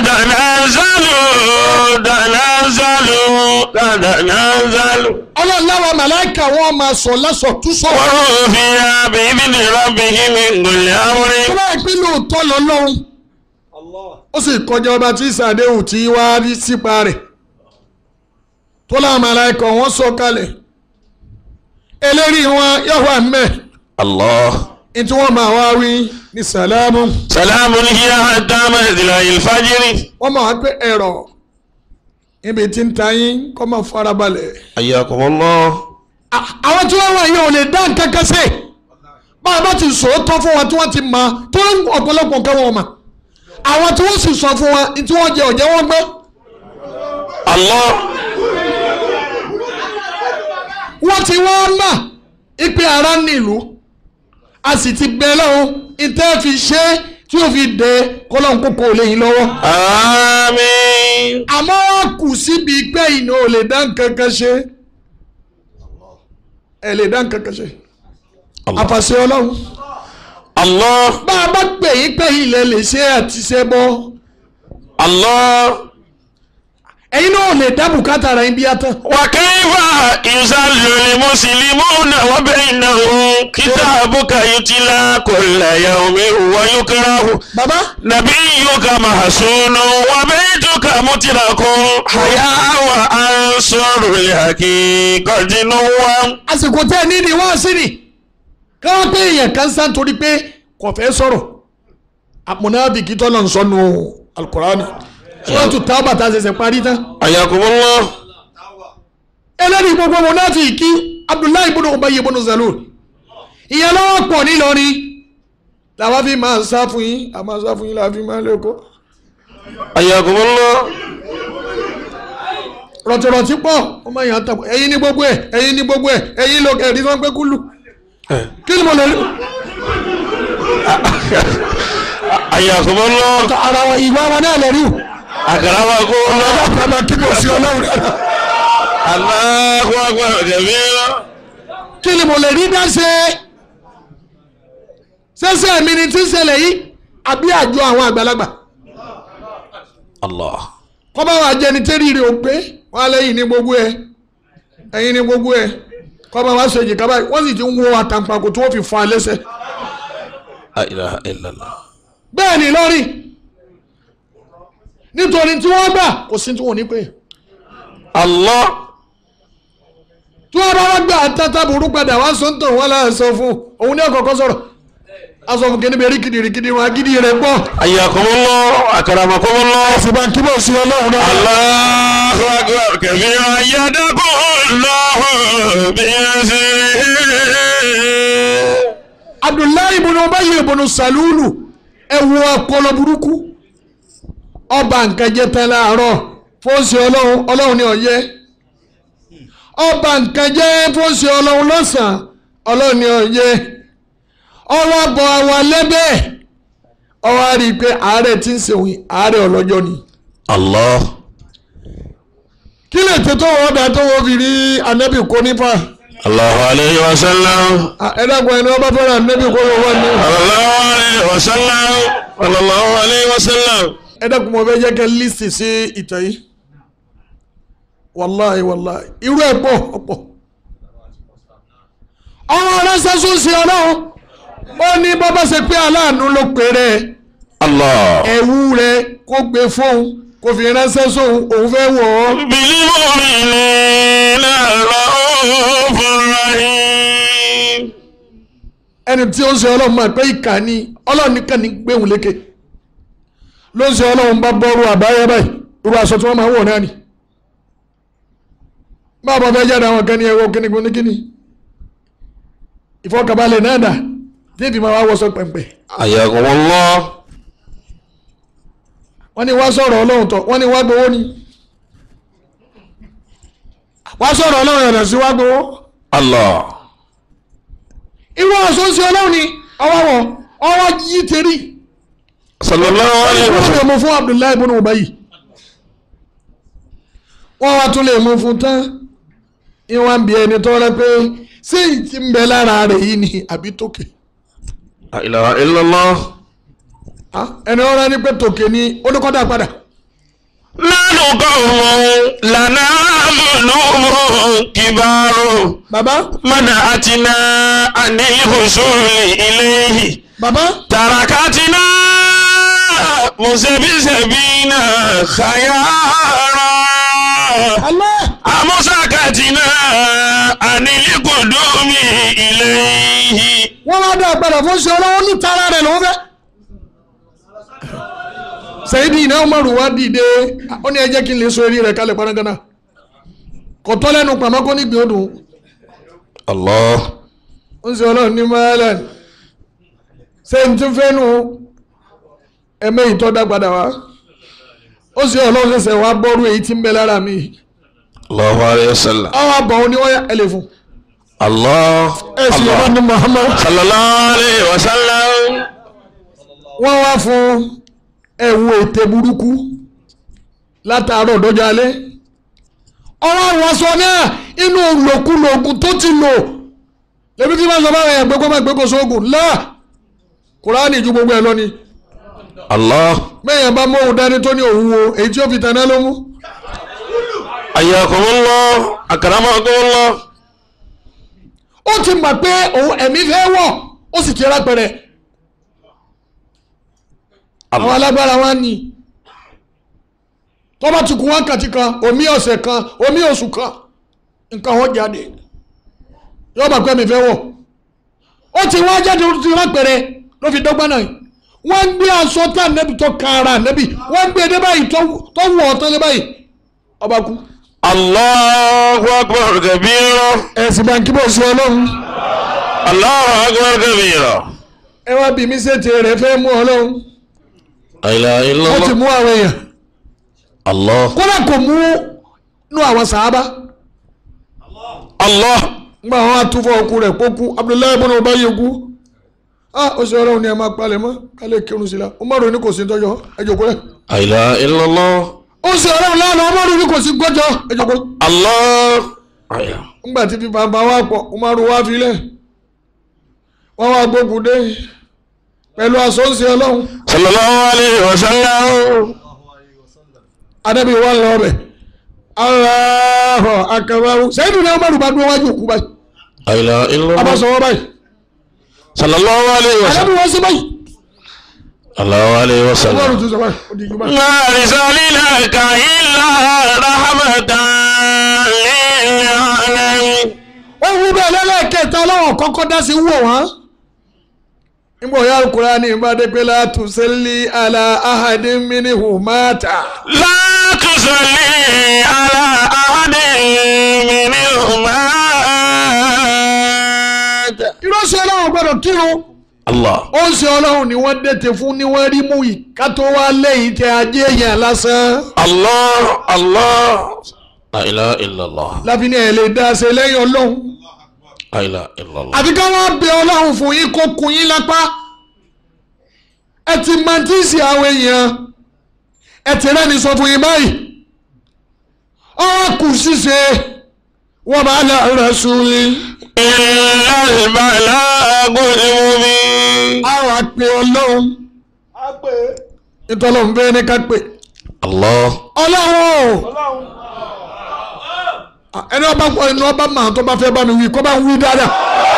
تتنازلوا تنازلوا تتنازلوا ọlọ́run láwọn màláíkà wọn máa sọ lásọ̀ tú sọ وهم فيها بإذن ربهم من كل tó أمر bá yẹ pé lóòótọ́ lọ́lọ́run ó sì kọjá ọba tí sàdéhùn tí wá rí sípa rẹ̀ tó láwọn màláíkà wọn sọ kalẹ̀ eléri wọn yóò wà mẹ́ الله ní tí wọ́n máa wá wí ní sàlámù سلام هي حتى مطلع الفجر wọ́n máa wá pé ẹ̀rọ níbi tí ń ta yín kọ́ máa farabalẹ̀. حياكم الله À- àwọn tí wọ́n wà yìí ò lè dá nǹkan kan sí bá a bá ti sòótọ́ fún wọn tí wọ́n ti mọ tó ń ọ̀pọ̀lọpọ̀ nǹkan wọn mọ̀ àwọn tí wọ́n sì sọ fún wọn tí wọ́n jẹ ọ̀jẹ̀ wọn gbọ́ الله wọ́n ti wọ́n mọ̀ ipe ara nílùú a sì ti bẹ lọ́hùn ìtẹ́ fi ṣe é tí ó fi dé kọ́lọ́hún kókó lè yín lọ́wọ́ آمين àmọ́ wọ́n kù síbi pé ìná ò lè dá nǹkan kan ṣe ẹ lè dá nǹkan kan ṣe àfàṣẹ ọlọ́run الله bá a bá pè yín pé ilẹ̀ lè ṣe àti ṣe bọ́ الله ẹ̀yin náà ò lè dá bùkátà rẹ̀ bí a tán. وكيف يزل المسلمون وبينهم كتابك يتلى كل يوم ويكره bàbá نبيك محسون وبيتك مترك حيا وأنصر الحقيقة نوام àsìkò tẹ́ ẹ ní ni wọ́n sí ni káwọn pé èèyàn kan sá nítorí pé kò fẹ́ sọ̀rọ̀ àmúnábìkì tọ́lọ̀ ń sọnù alukurani sọ́ọ̀tù tábà tá a ṣẹ̀ṣẹ̀ parí tán. حياكم الله ẹlẹ́rìí gbogbo múnáfìkì abdullahi ibùdó ọba yìí ibùdó zalul ìyẹn lọ́wọ́ pọ̀ nílọrin làwọn fi máa ń sá fún yín a máa sá fún yín làwọn fi máa ń lẹ́kọ̀ọ́ حياكم الله rọ̀tìrọ̀tì pọ̀ ọmọ yẹn àtàkùn ẹ̀yin ní gbogbo ẹ̀ ẹ̀yin ní gbogbo ẹ̀ ẹ̀yin ló ẹ̀rí tó ń pẹ́ kúlù kí ni mo lè rí حياكم الله ara wa ìwà wa náà lè rí o. أكرمكم الله ọlọ́pàá kí mo sí ọlọ́run rẹ̀. الله أكبر كبيرا kí ni mo lè rí dá ṣe ṣẹṣẹ mi ni tí ń ṣẹlẹ̀ yìí àbí àjọ àwọn àgbàlagbà الله kọ́ bá wà jẹni tẹ́rì rẹ̀ ò pé wọ́n á lẹ́yìn ní gbogbo ẹ̀ ẹ̀yìn ní gbogbo ẹ̀ kọ́ bá wà ṣe èjìká báyìí wọ́n sì ti ń wo àtàǹpàkò tí wọ́n fi fún alẹ́sẹ̀ لا إله إلا الله bẹ́ẹ̀ ni lọ́rìn nítorí tí wọ́n gbà kò sí tí wọ́n ní pé الله tí wọ́n bá wá gbà tata burú padà wá sọ ń tàn wọ́n láà sọ fún òun ní ọ̀kọ̀ọ̀kan sọ̀rọ̀ a sọ fún kíní bẹ́ẹ̀ rí kìdìrìkìdì wọn agídí rẹ̀ pọ̀ حياكم الله أكرمكم الله ṣùgbọ́n kí bó sí ọlọ́run náà. الله أكبر كبيرا يدكم الله بيسره abdullahi ibùnú ọbẹ̀yẹ ibùnú salulu ẹ̀wù ọpọlọ burúkú ọba nǹkan jẹ tán láàárọ̀ fóòsì ọlọ́run ọlọ́run ní ọ̀yẹ́ ọba nǹkan jẹ fóòsì ọlọ́run lọ́sàn-án ọlọ́run ní ọ̀yẹ́ ọwọ́ bọ̀ àwọn lẹ́bẹ̀ ọwọ́ á rí i pé àárẹ̀ tí ń sèwìn àárẹ̀ ọlọ́jọ́ ni الله kí lè tètè wọ́n dà tó wọ́n fi rí anabi kó nípa الله عليه وسلم ẹ dàgbọ́ ẹni wọ́n bá fẹ́ràn anabi kó wọ́n wọ́n ní. صلى الله عليه وسلم صلى الله عليه وسلم ẹ dẹ́kun mo fẹ́ jẹ́ kẹ́ lísì sí ìtàn yìí wàláì wàláì irú ẹ̀ pọ̀ ọ̀pọ̀ ọmọ ránṣẹ́ sún sí ọlọ́run ó ní bọ́bá ṣe pé aláàánú ló péré Allah. ẹ̀wù rẹ̀ kó gbé fóun kó fi ránṣẹ́ sóun òun fẹ́ wọ̀ ọ́ بالمؤمنين رؤوف رحيم ẹni tí ó ń ṣe ọlọ́run máa pé ìkà ni ọlọ́run nìkan ní gbéhùn lékè ló ń ṣe ọlọ́run bá bọ́rú àbáyé báyìí irú aṣọ tí wọ́n máa ń wọ̀ náà ni báwo bá fẹ́ jáde àwọn kan ní ẹwọ́ kíní kíní kíní ìfọkànbalẹ̀ náà dà déèdì máa wá wọṣọ pẹ̀mpẹ̀ حياكم الله wọ́n ní wá sọ̀rọ̀ ọlọ́run tọ̀ wọ́n ní wá gbowó ni wá sọ̀rọ̀ ọlọ́run yàtọ̀ sí wá gbowó الله irú aṣọ ń ṣe ọlọ́run ni ọwọ́ wọ̀ ọwọ́ yí tẹ̀rí صلى الله عليه wọ́n lè وسلم mú fún Abdullahi ibn Ubayy wọ́n wá tún lè mú fún tán ìwọ̀n bí ẹni tó rẹ pé ṣé ìtì ń bẹ lára rẹ̀ yìí ni àbí tòkè لا إله إلا الله Ah, ẹni ọ̀rọ̀ ni pé tòkè ni ó ní kọ́dà padà نحن قوم لنا ذنوب كبار bàbá منعتنا عن الوصول إليه bàbá تركتنا مسبسبين خيارا Allah أمسكتنا عن القدوم إليه wọ́n wá dá padà fún ṣe ọlọ́wọ́ ní tara rẹ̀ ló ń fẹ́. sẹ́yìdì iná ọmọrù wá dìde ó ní ẹ jẹ́ kí n lè so eré rẹ̀ kalẹ̀ parangana kò tọ́ lẹ́nu pàmò kó ní gbé odò الله ó ń ṣe ọlọ́run ní maryland ṣé n ti fẹ́ nu ẹ̀mẹ́ ìtọ́ dá padà wá ó ṣe ọlọ́run ṣẹ̀ṣẹ̀ wá bọ́rú èyí tí ń bẹ lára mi الله عليه وسلم àwọn àbọ̀ òní wọ́n yá ẹ lè fún الله ẹ sì ọlọ́run ní muhammad صلى الله عليه وسلم wọ́n wá fún ẹ̀wù ètè burúkú látàárọ̀ dọ́jọ́ alẹ́ ọwọ́ àwọ̀sọ náà inú lòkulògùn tó ti lò lèmi tí wọ́n sọ báwọn èèyàn gbégbó máa gbégbó sóògùn láà kùránì ju gbogbo ẹ̀ lọ ni الله bẹ́ẹ̀yàn bá mọ́ òun dání tó ní òun wo èyí tí ó fi tẹ̀ná ló mú حياكم الله أكرمكم الله ó ti mọ̀ pé òun ẹ̀mí fẹ́ wọ̀ ó sì ti rápẹ̀rẹ̀ àwọn alágbára wa ní tó bá ti kún wákàtí kan omi ọ̀sẹ̀ kan omi oṣù kan nǹkan wọn jáde yóò bá pẹ́ mi fẹ́ wọ̀ ó ti wá jáde ó ti rápẹ̀rẹ̀ ló fi dọ́gba náà wọ́n gbé aṣọ tá nẹ́bi tó kan ara nẹ́bi wọ́n gbé dé báyìí tó tó wọ̀ ọ́ tán dé báyìí ọba kú الله أكبر كبيرا ẹ̀sìn báńkì bó ṣe ọlọ́run الله أكبر كبيرا ẹ wá bí mi ṣètè rẹ̀ fẹ́ mú ọlọ́run لا إله إلا ó ti الله mú àwọn èèyàn الله kódà kò mú nú àwọn sàábà الله ngbà wọn àtúfọ̀ òkú rẹ̀ pókú Abdullahi ibn Ubayy kú ah ó ṣe ọlọ́run ni ẹ máa palẹ̀ mọ́ kálẹ̀ kírun sí la Umaru ní kò sí tọ́jọ́ ẹ jókòó rẹ̀ لا إله إلا الله ó ṣe ọlọ́run lánàá Umaru ní kò sí gbọ́jọ́ ẹ jókòó الله أيوه. ngbà tí fífa bá wà pọ̀ Umaru wá filẹ̀ wọ́n wá gbógun dé pẹ̀lú aṣọ ń ṣe ọlọ́run صلى الله عليه وسلم anabi wa lọ bẹ̀ Allahu akbar sẹ́yìn ní Umaru bá dúró wájú òkú báyìí لا إله إلا a bá sọ الله wọ́n báyìí صلى الله عليه anabi وسلم wọ́n sí báyìí الله عليه Umaru وسلم tún sọ báyìí ó di ìgbà. ما أرسلناك إلا رحمة للعالمين ó wú bẹ́ẹ̀ lẹ́lẹ́kẹta ọlọ́wọ̀n kọ́kọ́ dá sí wò wọ́n. nígbà òyà Al-Qur'ani ìbádé pé la tusalli ala ahadin minhum mata. لا تصلي على أحد منهم مات ìránṣẹ́ ọlọ́run gbọ́dọ̀ kírun. الله ó ń ṣe ọlọ́run ni wọ́n dẹ̀tẹ̀ fún ni wọ́n rí mú yìí ká tó wá lẹ́yìn tẹ ajé èèyàn lásán. الله الله لا إله إلا الله láfi ní ẹ̀ lè dá a ṣe lẹ́yìn ọlọ́run. لا إله إلا الله àfi ká wọ́n bẹ ọlọ́run fún yín kó kun yín lápá. ẹ ti máa tí ì sí àwọn èèyàn ẹ ti rẹ́ni sọ fún yín báyìí. ọ̀rọ̀ kù ṣíṣe wọ́n bá lọ rẹ̀ sùn yín. إلا البلاغ المبين àwọn àpè ọlọ́run ìtọ́lọ́run fẹ́ ní ká pè Allah. ọlọ́run o ẹni ọba pọ̀ ẹni ọba màá tó bá fẹ́ bá mi wí kó bá ń wí dáadáa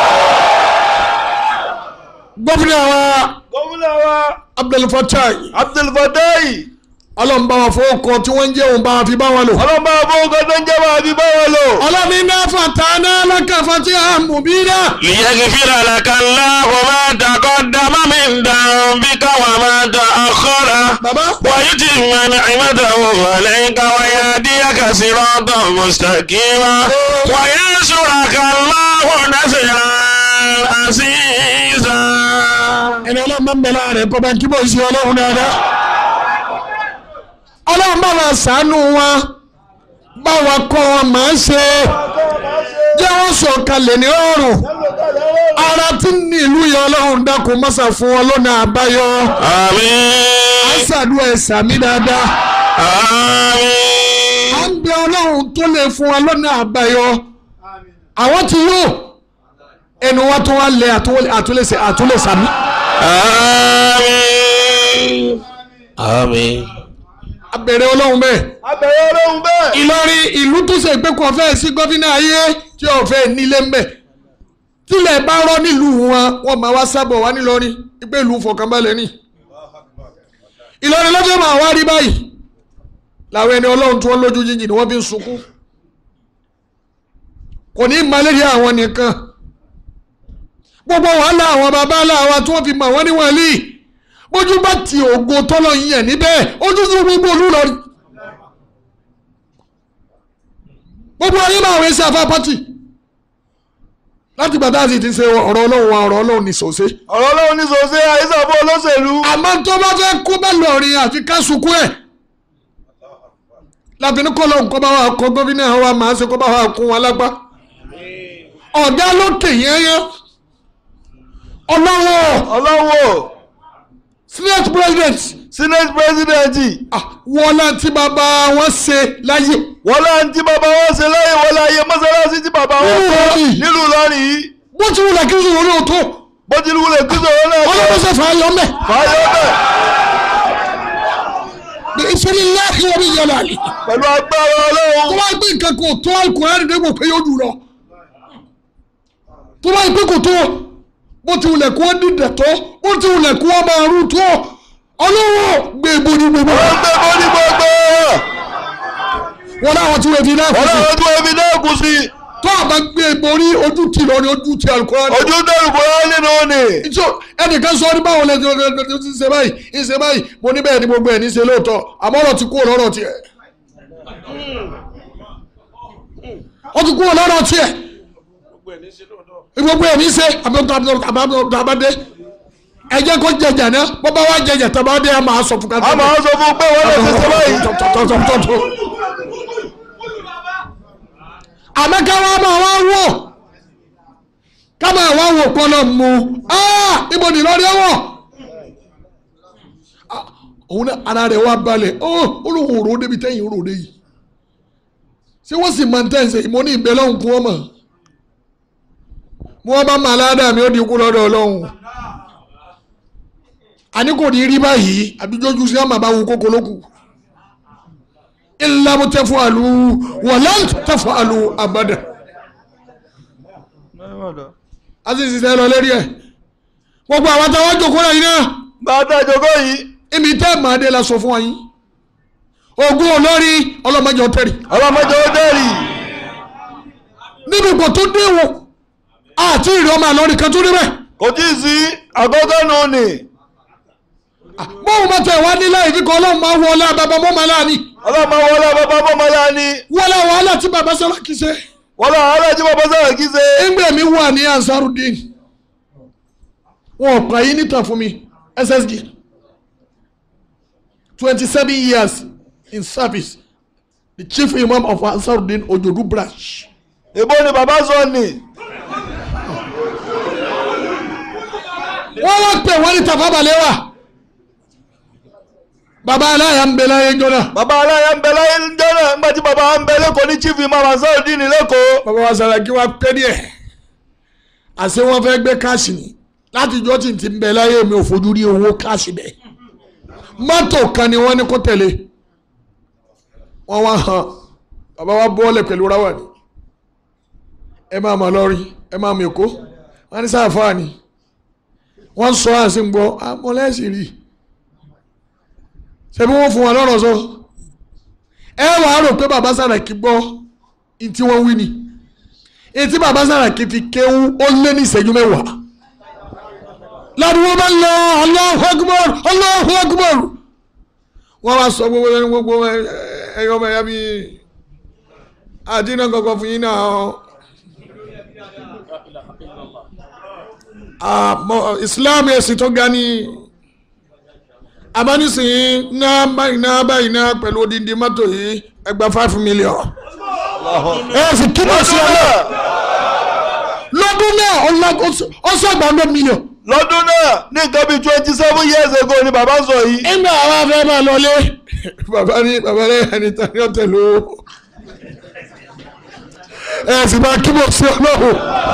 gómìnà wa gómìnà wa Abdulfatai abdulfadai ọlọ́run bá wa fọwọ́ kọ tí wọ́n ń jẹ́ òun bá wa fi bá wọn lò. ọlọ́mọ àbúkọ tó ń jẹ́ wà bí báwọn lò. ọlọ́run iná fàtánà lákàfàtì àmùbínà. ليغفر لك الله ما تقدم من ذنبك وما تأخر bàbá ويتم نعمته عليك ويهديك صراطا مستقيما وينصرك الله نصرا عزيزا ẹni ọlọ́run máa ń bẹ láàrin kọ́ bá ń kíbọ̀ sí ọlọ́run dáadáa. ọlọ́run bá wa ṣàánú wọn bá wa kọ́ wọn máa ń ṣe jẹ́ wọ́n sọ kalẹ̀ ní ọrùn ara tí ń ní ìlú yẹn ọlọ́run dákun mọ́sà fún wọn lọ́nà àbáyọ. آمين àṣàdúrà ẹ̀sà mi dáadáa. آمين à ń bẹ ọlọ́run tó lè fún wa lọ́nà àbáyọ. àwọn tí yóò ẹnu wa tó wá lẹ àtúlẹ̀sẹ̀ àtúlẹ̀sàmí. آمين آمين abẹ̀rẹ̀ ọlọ́run bẹ́ẹ̀. abẹ̀rẹ̀ ọlọ́run bẹ́ẹ̀. Ìlọrin ìlú tó ṣe pé kò fẹ́ sí gọ́fínà ayé tí ò fẹ́ nílé mbẹ̀ tílẹ̀ bá rọ́ nílùú wọn wọ́n máa wá sábọ̀ wá nílọrin pé ìlú fọkànbalẹ̀ ni Ìlọrin lọ́jọ́ máa wá rí báyìí làwọn ẹni ọlọ́run tí wọ́n lójú jíjìn ni wọ́n fi ń sunkún kò ní malaria àwọn nìkan gbogbo wàhálà àwọn baba aláwa tí wọ́n fi mọ̀ wọ́n ní wọ̀nyí bójú bá ti ògo tọ́lọ́ yẹn níbẹ̀ ojú tó gbogbo olú lọ rí gbogbo ayé máa wé sí afá pátì láti gbà tá a sì ti ṣe ọ̀rọ̀ ọlọ́run wa ọ̀rọ̀ ọlọ́run ní sòsé. ọ̀rọ̀ ọlọ́run ní sòsé àìsàn fún olóṣèlú. àmọ́ tó bá fẹ́ kó bá lọ́ọ̀rin àfi ká sunkún ẹ̀. lábìnrin kọ́ lóhùn kọ́ bá wà kọ́ gómìnà wa máa ṣe kọ́ bá wà kún wa lápá. ọ̀gá lókè yẹ́yẹ́ ọlọ́wọ́ ọlọ́wọ́ senate president senate president ah, wọ́n láti bàbá wọn ṣe láyé. wọ́n láń tí bàbá wọn ṣe láyé wọ́n láyé mọ́sálásí tí bàbá wọn Nílùú kọ́ Ìlọrin. nílùú Ìlọrin yìí bó ti wùlẹ̀ kí n sọ̀rọ̀ ní òótọ́ bó ti wulẹ̀ kí sọ̀rọ̀ náà tó ọlọ́wọ́ ṣe fà á yọ mẹ́. fàáyọ́ bẹ́ẹ̀ bí ìṣẹ̀lẹ̀ láàyè wọ́n mi yọ láàlì. pẹ̀lú agbára tó ọlọ́run bá gbé nǹkan kò tó alukurani dé kò pé yóò dùn lọ tó bá gbé kò tó bó ti wulẹ̀ kó dídẹ̀ tó bó ti wulẹ̀ kó máa rú tó ọlọ́wọ́ gbé ibo ní gbogbo wọ́n gbé bó ní gbogbo wọn láwọn tí wọ́n fi náà wọ́n kù sí láwọn tí wọ́n fi náà kù sí tó àbá gbé ibo ní ojú ti lọ ní ojú ti alukurani ojú dẹ́rù bọ́lá nínú ni ìjọ ẹnìkan sọ ní báwo lẹ́sìn ọ̀dọ̀ ti ṣe báyìí ìṣe báyìí mo ní bẹ́ẹ̀ ni gbogbo ẹ̀ ní ṣe lóòótọ́ àmọ́ ọ̀rọ̀ ti kú ọ̀rọ̀ tiẹ̀ ó ti kú ọ̀rọ̀ tiẹ̀ gbogbo ẹ̀ ní ṣe àbábọ́dé ẹ jẹ́ kó jẹjà náà bó bá wá jẹjà tó bá dé a máa sọ fún ká a máa sọ fún pé wọ́n lè ṣe ṣe báyìí àmọ́ ká wá máa wá wò ká máa wá wò pọ́nà mu ibo ni lọ́rí ẹ̀wọ̀n òun náà ara rẹ̀ wá balẹ̀ olóhùn òrò débi tẹ́yìn òrò dé yìí ṣé wọ́n sì máa ń tẹ̀sẹ̀ ìmọ̀ ní ìbẹ̀ lọ́hùn kún ọmọ mo wá bá máa ládàá mi ó di ikú lọ́dọ̀ ọlọ́hùn àní kò ní rí báyìí àbíjọ́jú sí àmàbá wo kókó lókù illa mu tafalu walan tafalu abada azizi sẹ lọ lérí ẹ gbogbo àwọn táwọn jókòó náà yìí náà bàtà ìjọkọ́ yìí ibi tẹ́ màá dé la sọ fún wa yín ogun olórí ọlọ́mọdé ọtẹ́rì ọlọ́mọdé ó dẹ́rì níbi ipò tó dé wò àti ìrìn ọmọ àlọ́rí kan tó rí bẹ́ẹ̀ kò tí ì sí àkọ́kọ́ nù ni bóun bá tẹ̀ wá nílẹ̀ ìfikọ́ ọlọ́run máa wọlé àbábá mọ́mọ́ láàánì ọlọ́mọ wọlé bàbá bọ́mọlá ni wọlé wàhálà tí bàbá sọlá kì í ṣe wọlé àárẹ̀ tí bàbá sọ̀rọ̀ kí ṣe ẹgbẹ́ mi wà ní ansarudin wọn ò pa yín níta fún mi ssg twenty seven years in service the chief imam of ansarudin ojodu branch ìbò ni bàbá sọ ni wọ́n wá pè wọ́n ní tafa balewa baba aláya ń bẹ láyé jọ́nà bàbá aláya ń bẹ láyé ń jọ́nà nígbà tí bàbá ń bẹ lẹ́kọ̀ọ́ ní chief imam Ansarudeen lẹ́kọ̀ọ́ baba wa Sàràkí wa pẹ́ díẹ̀ àṣé wọ́n fẹ́ gbé káàsì ni láti jọ́ tí n ti ń bẹ láyé mi ò fojú rí owó káàsì bẹ́ẹ̀ mọ́tò kan ni wọ́n ní kó tẹ̀lé wọ́n wá hàn bàbá wa bọ́ọ̀lẹ̀ pẹ̀lú ráwà ni ẹ máa mọ̀ lọ́rin ẹ máa mọ̀ èkó wọ́n ní sáfà ni wọ́n sọ àṣì ń gbọ́ amọ̀lẹ́sì rí ṣebí wọ́n fún wa lọ́rọ̀ sọ ẹ wàá rò pé bàbá Sàràkí gbọ́ ìtí wọ́n wí ni etí bàbá Sàràkí fi kéwú ó lé ní ìṣẹ́jú mẹ́wàá ládùúgbò bá ń lọ Allahu Akbar Allahu Akbar wọ́n wá sọ gbogbo ẹni gbogbo ẹyọ ọmọ ẹ̀yà bíi àdínà kankan fún yín náà àmọ́ Islam ẹ̀sìn tó ga ní abánisìn náà báyìí náà báyìí náà pẹ̀lú odindi mọ́tò yìí ẹgbà five million ẹ sì kíbọ̀ sí ọ náà lọ́dún náà ọ̀sọ̀gbà hundred million lọ́dún náà ní nǹkan bíi twenty seven years ago ni bàbá sọ yìí. nígbà àwọn afẹ́ máa lọlé bàbá ní bàbá ní ẹni tán ní ọ̀tẹ̀ ló ẹ sì máa kíbọ̀ sí ọlọ́run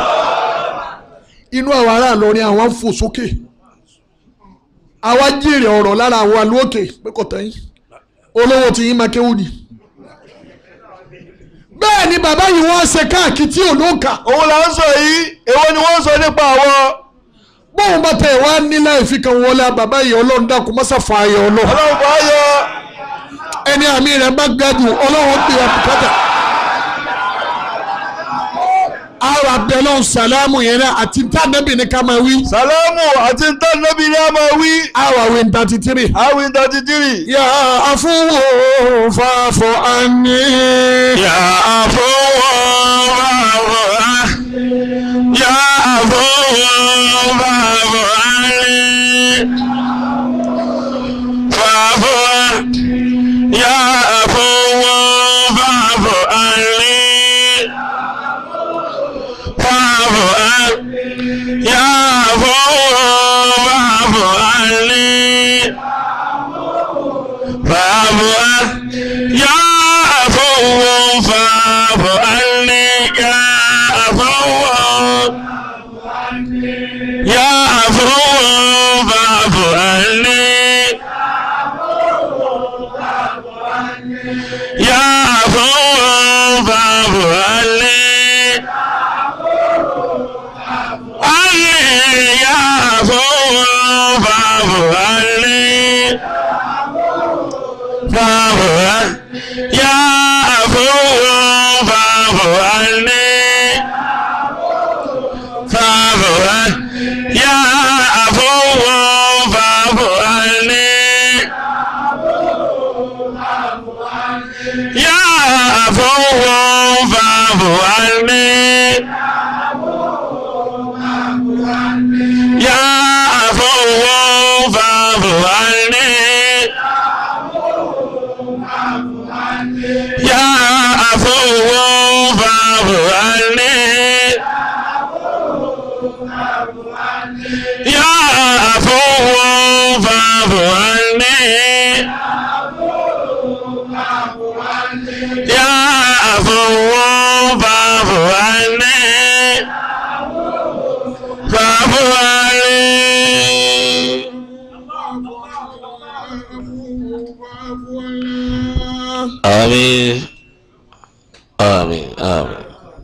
inú àwọn ará Ìlọrin àwọn fò sókè àwa jèrè ọ̀rọ̀ lára àwọn alóòkè pé kò tẹ́yìn olówó tí yín máa kéwù ni bẹ́ẹ̀ ni bàbá yìí wọ́n ṣe káàkiri tí ò ló kà òun là ń sọ yìí èwo ni wọ́n ń sọ nípa àwọn bóun bá tẹ̀ wá nílá ìfikàn wọlé bàbá yìí ọlọ́run dákun mọ́sá fa ayọ̀ ọlọ́run ọlọ́run bá yọ ẹni àmì rẹ̀ bá gbẹ́dùn ọlọ́run gbé wa bùkátà. àwọn abẹ́lẹ́ sàlámù yẹn náà àti ntànẹ́bì ní ká máa wí. sàlámù àti ntànẹ́bì ni a máa wí. àwọn àwìn thirty three. àwìn thirty three. yà á fún wo fàfọ̀ àní. yà á fún wo fàfọ̀ àní. yà á fún wo fàfọ̀ àní. fàfọ̀ àní. yà á fún wo fàfọ̀ àní. fàfọ̀ àní. yà á fún wo fàfọ̀ àní. fàfọ̀ àní. yà á fún wo fàfọ̀ àní. yà á fún wo. يا عفو فاعف عني يا عفو فاعف عني عني يا عفو فاعف عني فاعف عني يا عفو فاعف عني فاعف عني يا عفو فاعف عني يا عفو فاعف عني يا عفو فاعف عني يا عفو فاعف عني يا عفو فاعف عني يا عفو فاعف عني فاعف عني آمين آمين آمين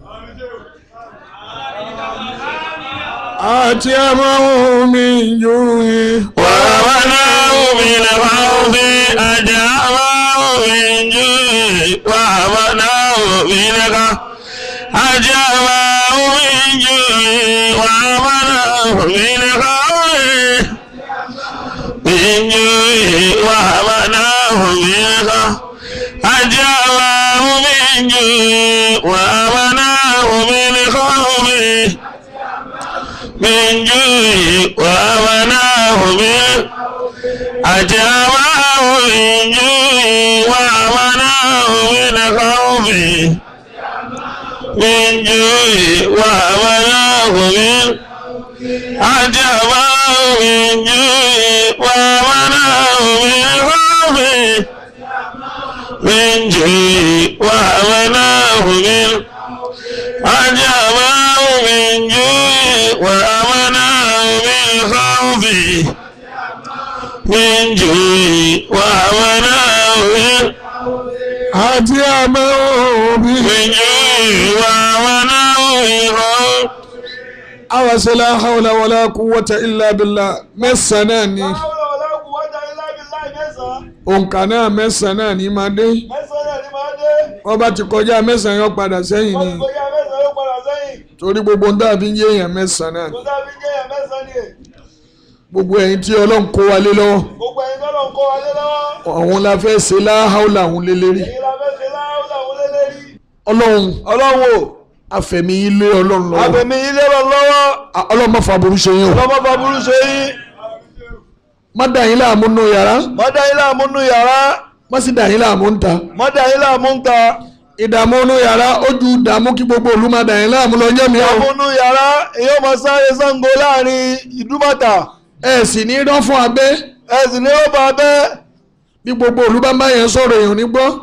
àti ẹ̀mọ́ mi jùlọ. ومنعه من الخوف أجابه من جوع ومنعه من الخوف أجابه من جوع ومنعه من الخوف من جوع ومنعه من الخوف أجابه من جوع ومنعه من الخوف من جوع وأمناه من أجابه من جوع وأمناه من خوف من جوع وأمناه من أجابه من جوع وأمناه من خوف من جوع وأمناه من أجابه من جوع وأمناه من خوف من جوع àti àmọ́ òbí. ìwà wọn náà ìhọ́. àwọn sẹlẹ̀ hawla wàlá quwwata illa billah mẹ́sàn-án náà ni Láwùlọ̀ wọlé kú wọ́jà ilá ibi láì mẹ́sàn-án. òǹkà náà mẹ́sàn-án náà ni máa dé Mẹ́sàn-án náà ni máa dé. wọ́n bá ti kọjá mẹ́sàn-án yọ padà sẹ́yìn Wọ́n ni ti kọjá mẹ́sàn-án yóò padà sẹ́yìn. torí gbogbo ń dàbí ń yéèyàn mẹ́sàn-án náà ni Kò sábì jẹ́yà mẹ́sàn-án ni. gbogbo ẹ̀yin tí ọlọ́run kó wa lé lọ́wọ́ Gbogbo ẹ̀yin tọ́lọ̀ ń kọ́ wa lé lọ́wọ́. àwọn la fẹ́ ṣe láhàúlà àwọn lélẹ́rì Èyí la fẹ́ ṣe láwùlọ̀ wọlé lérí. ọlọ́run Ọlọ́run o, àfẹ̀mí ilé ọlọ́run lọ́wọ́ àbẹ̀mí ilé lọ lọ́wọ́. À- ọlọ́run má fa burú ṣe yín o Ọlọ́mọ bá burú ṣe yín. má dà yín láàmú nù yàrá Mọ́dà yín láàmú nú yàrá. má sì dà yín láàmú ń ta Mọ́dà yín láàmú ń ta. ìdààmú nù yàrá ó ju ìdààmú kí gbogbo òlu má dà yín láàmú lọ jẹ́ mi o Láàmú nú yàrá. Èyí ó máa sáré Ṣàngó láàrin ìdúmọ̀tà. ẹ sì ní rán fún abẹ́ Ẹ sì ní ó bá bẹ́ẹ̀. bí gbogbo òlu bá ń bá yẹn sọ̀rọ̀ èèyàn ní gbọ́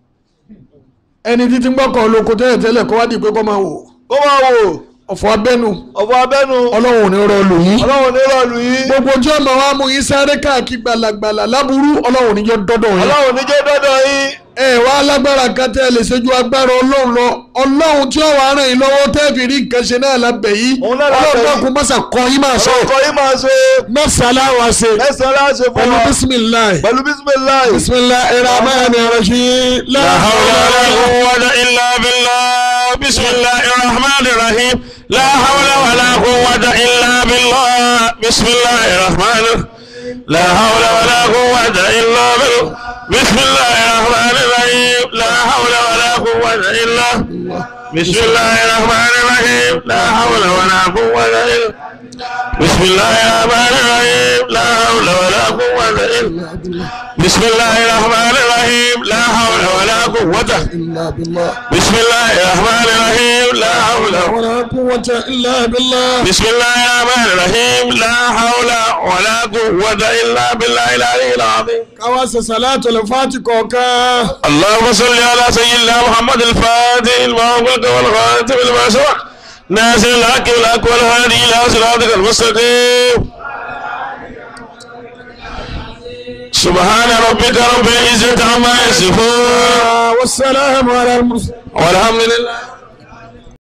ẹni títí ń gbọ́kàn olóko tẹ́lẹ̀ tẹ́lẹ̀ kó wá di pé kó máa wò Kó máa wò. ọ̀fọ̀ abẹ́nu Ọ̀fọ̀ abẹ́nu. ọlọ́run ò ní rọ lù yín Ọlọ́run ní rọ̀lù yín. gbogbo ojú ọmọ wa mú yín sáré káàkiri gbalagbala láburú ọlọ́run ò ní jẹ́ dọ́dọ̀ yín Ọlọ́run ní jẹ́ dọ́dọ̀ yín. ẹ wá lágbára kan tẹ́ ẹ lè ṣe ju agbára ọlọ́run lọ ọlọ́run tí ó wàá ràn yín lọ́wọ́ tẹ́ ẹ fi rí nǹkan ṣe náà lábẹ́ yìí Òun náà lábẹ́ ọlọ́run yìí. náà kún mọ́sà kọ́ yín máa sọ Ọkọ̀ yín máa ṣe. mẹ́sàn-án láwa ṣe Mẹ́sàn-án láṣẹ fún pẹ̀lú wa. bísímìláì Pẹ̀lú bísímìláì. bísímìláì rahman rahim لا حول ولا قوة إلا بالله بسم الله الرحمن الرحيم لا حول ولا قوة إلا بالله بسم الله الرحمن لا حول ولا قوة إلا بالله بسم الله الرحمن الرحيم لا حول ولا قوة إلا بسم الله الرحمن الرحيم لا حول ولا قوة إلا بسم الله الرحمن الرحيم لا حول ولا قوة إلا بسم الله الرحمن الرحيم لا حول ولا قوة إلا بالله بسم الله الرحمن الرحيم لا حول ولا قوة إلا بالله بسم الله الرحمن الرحيم لا حول ولا قوة إلا بالله العلي العظيم káwá ṣe sàlátù lè fàtí kọ̀ọ̀kan اللهم صل على سيدنا محمد الفاتح المغلق والخاتم لما سبق ناصر الحق والحق والهادي إلى صراطك المستقيم سبحان ربك رب العزة عما يصفون والسلام على المرسلين والحمد لله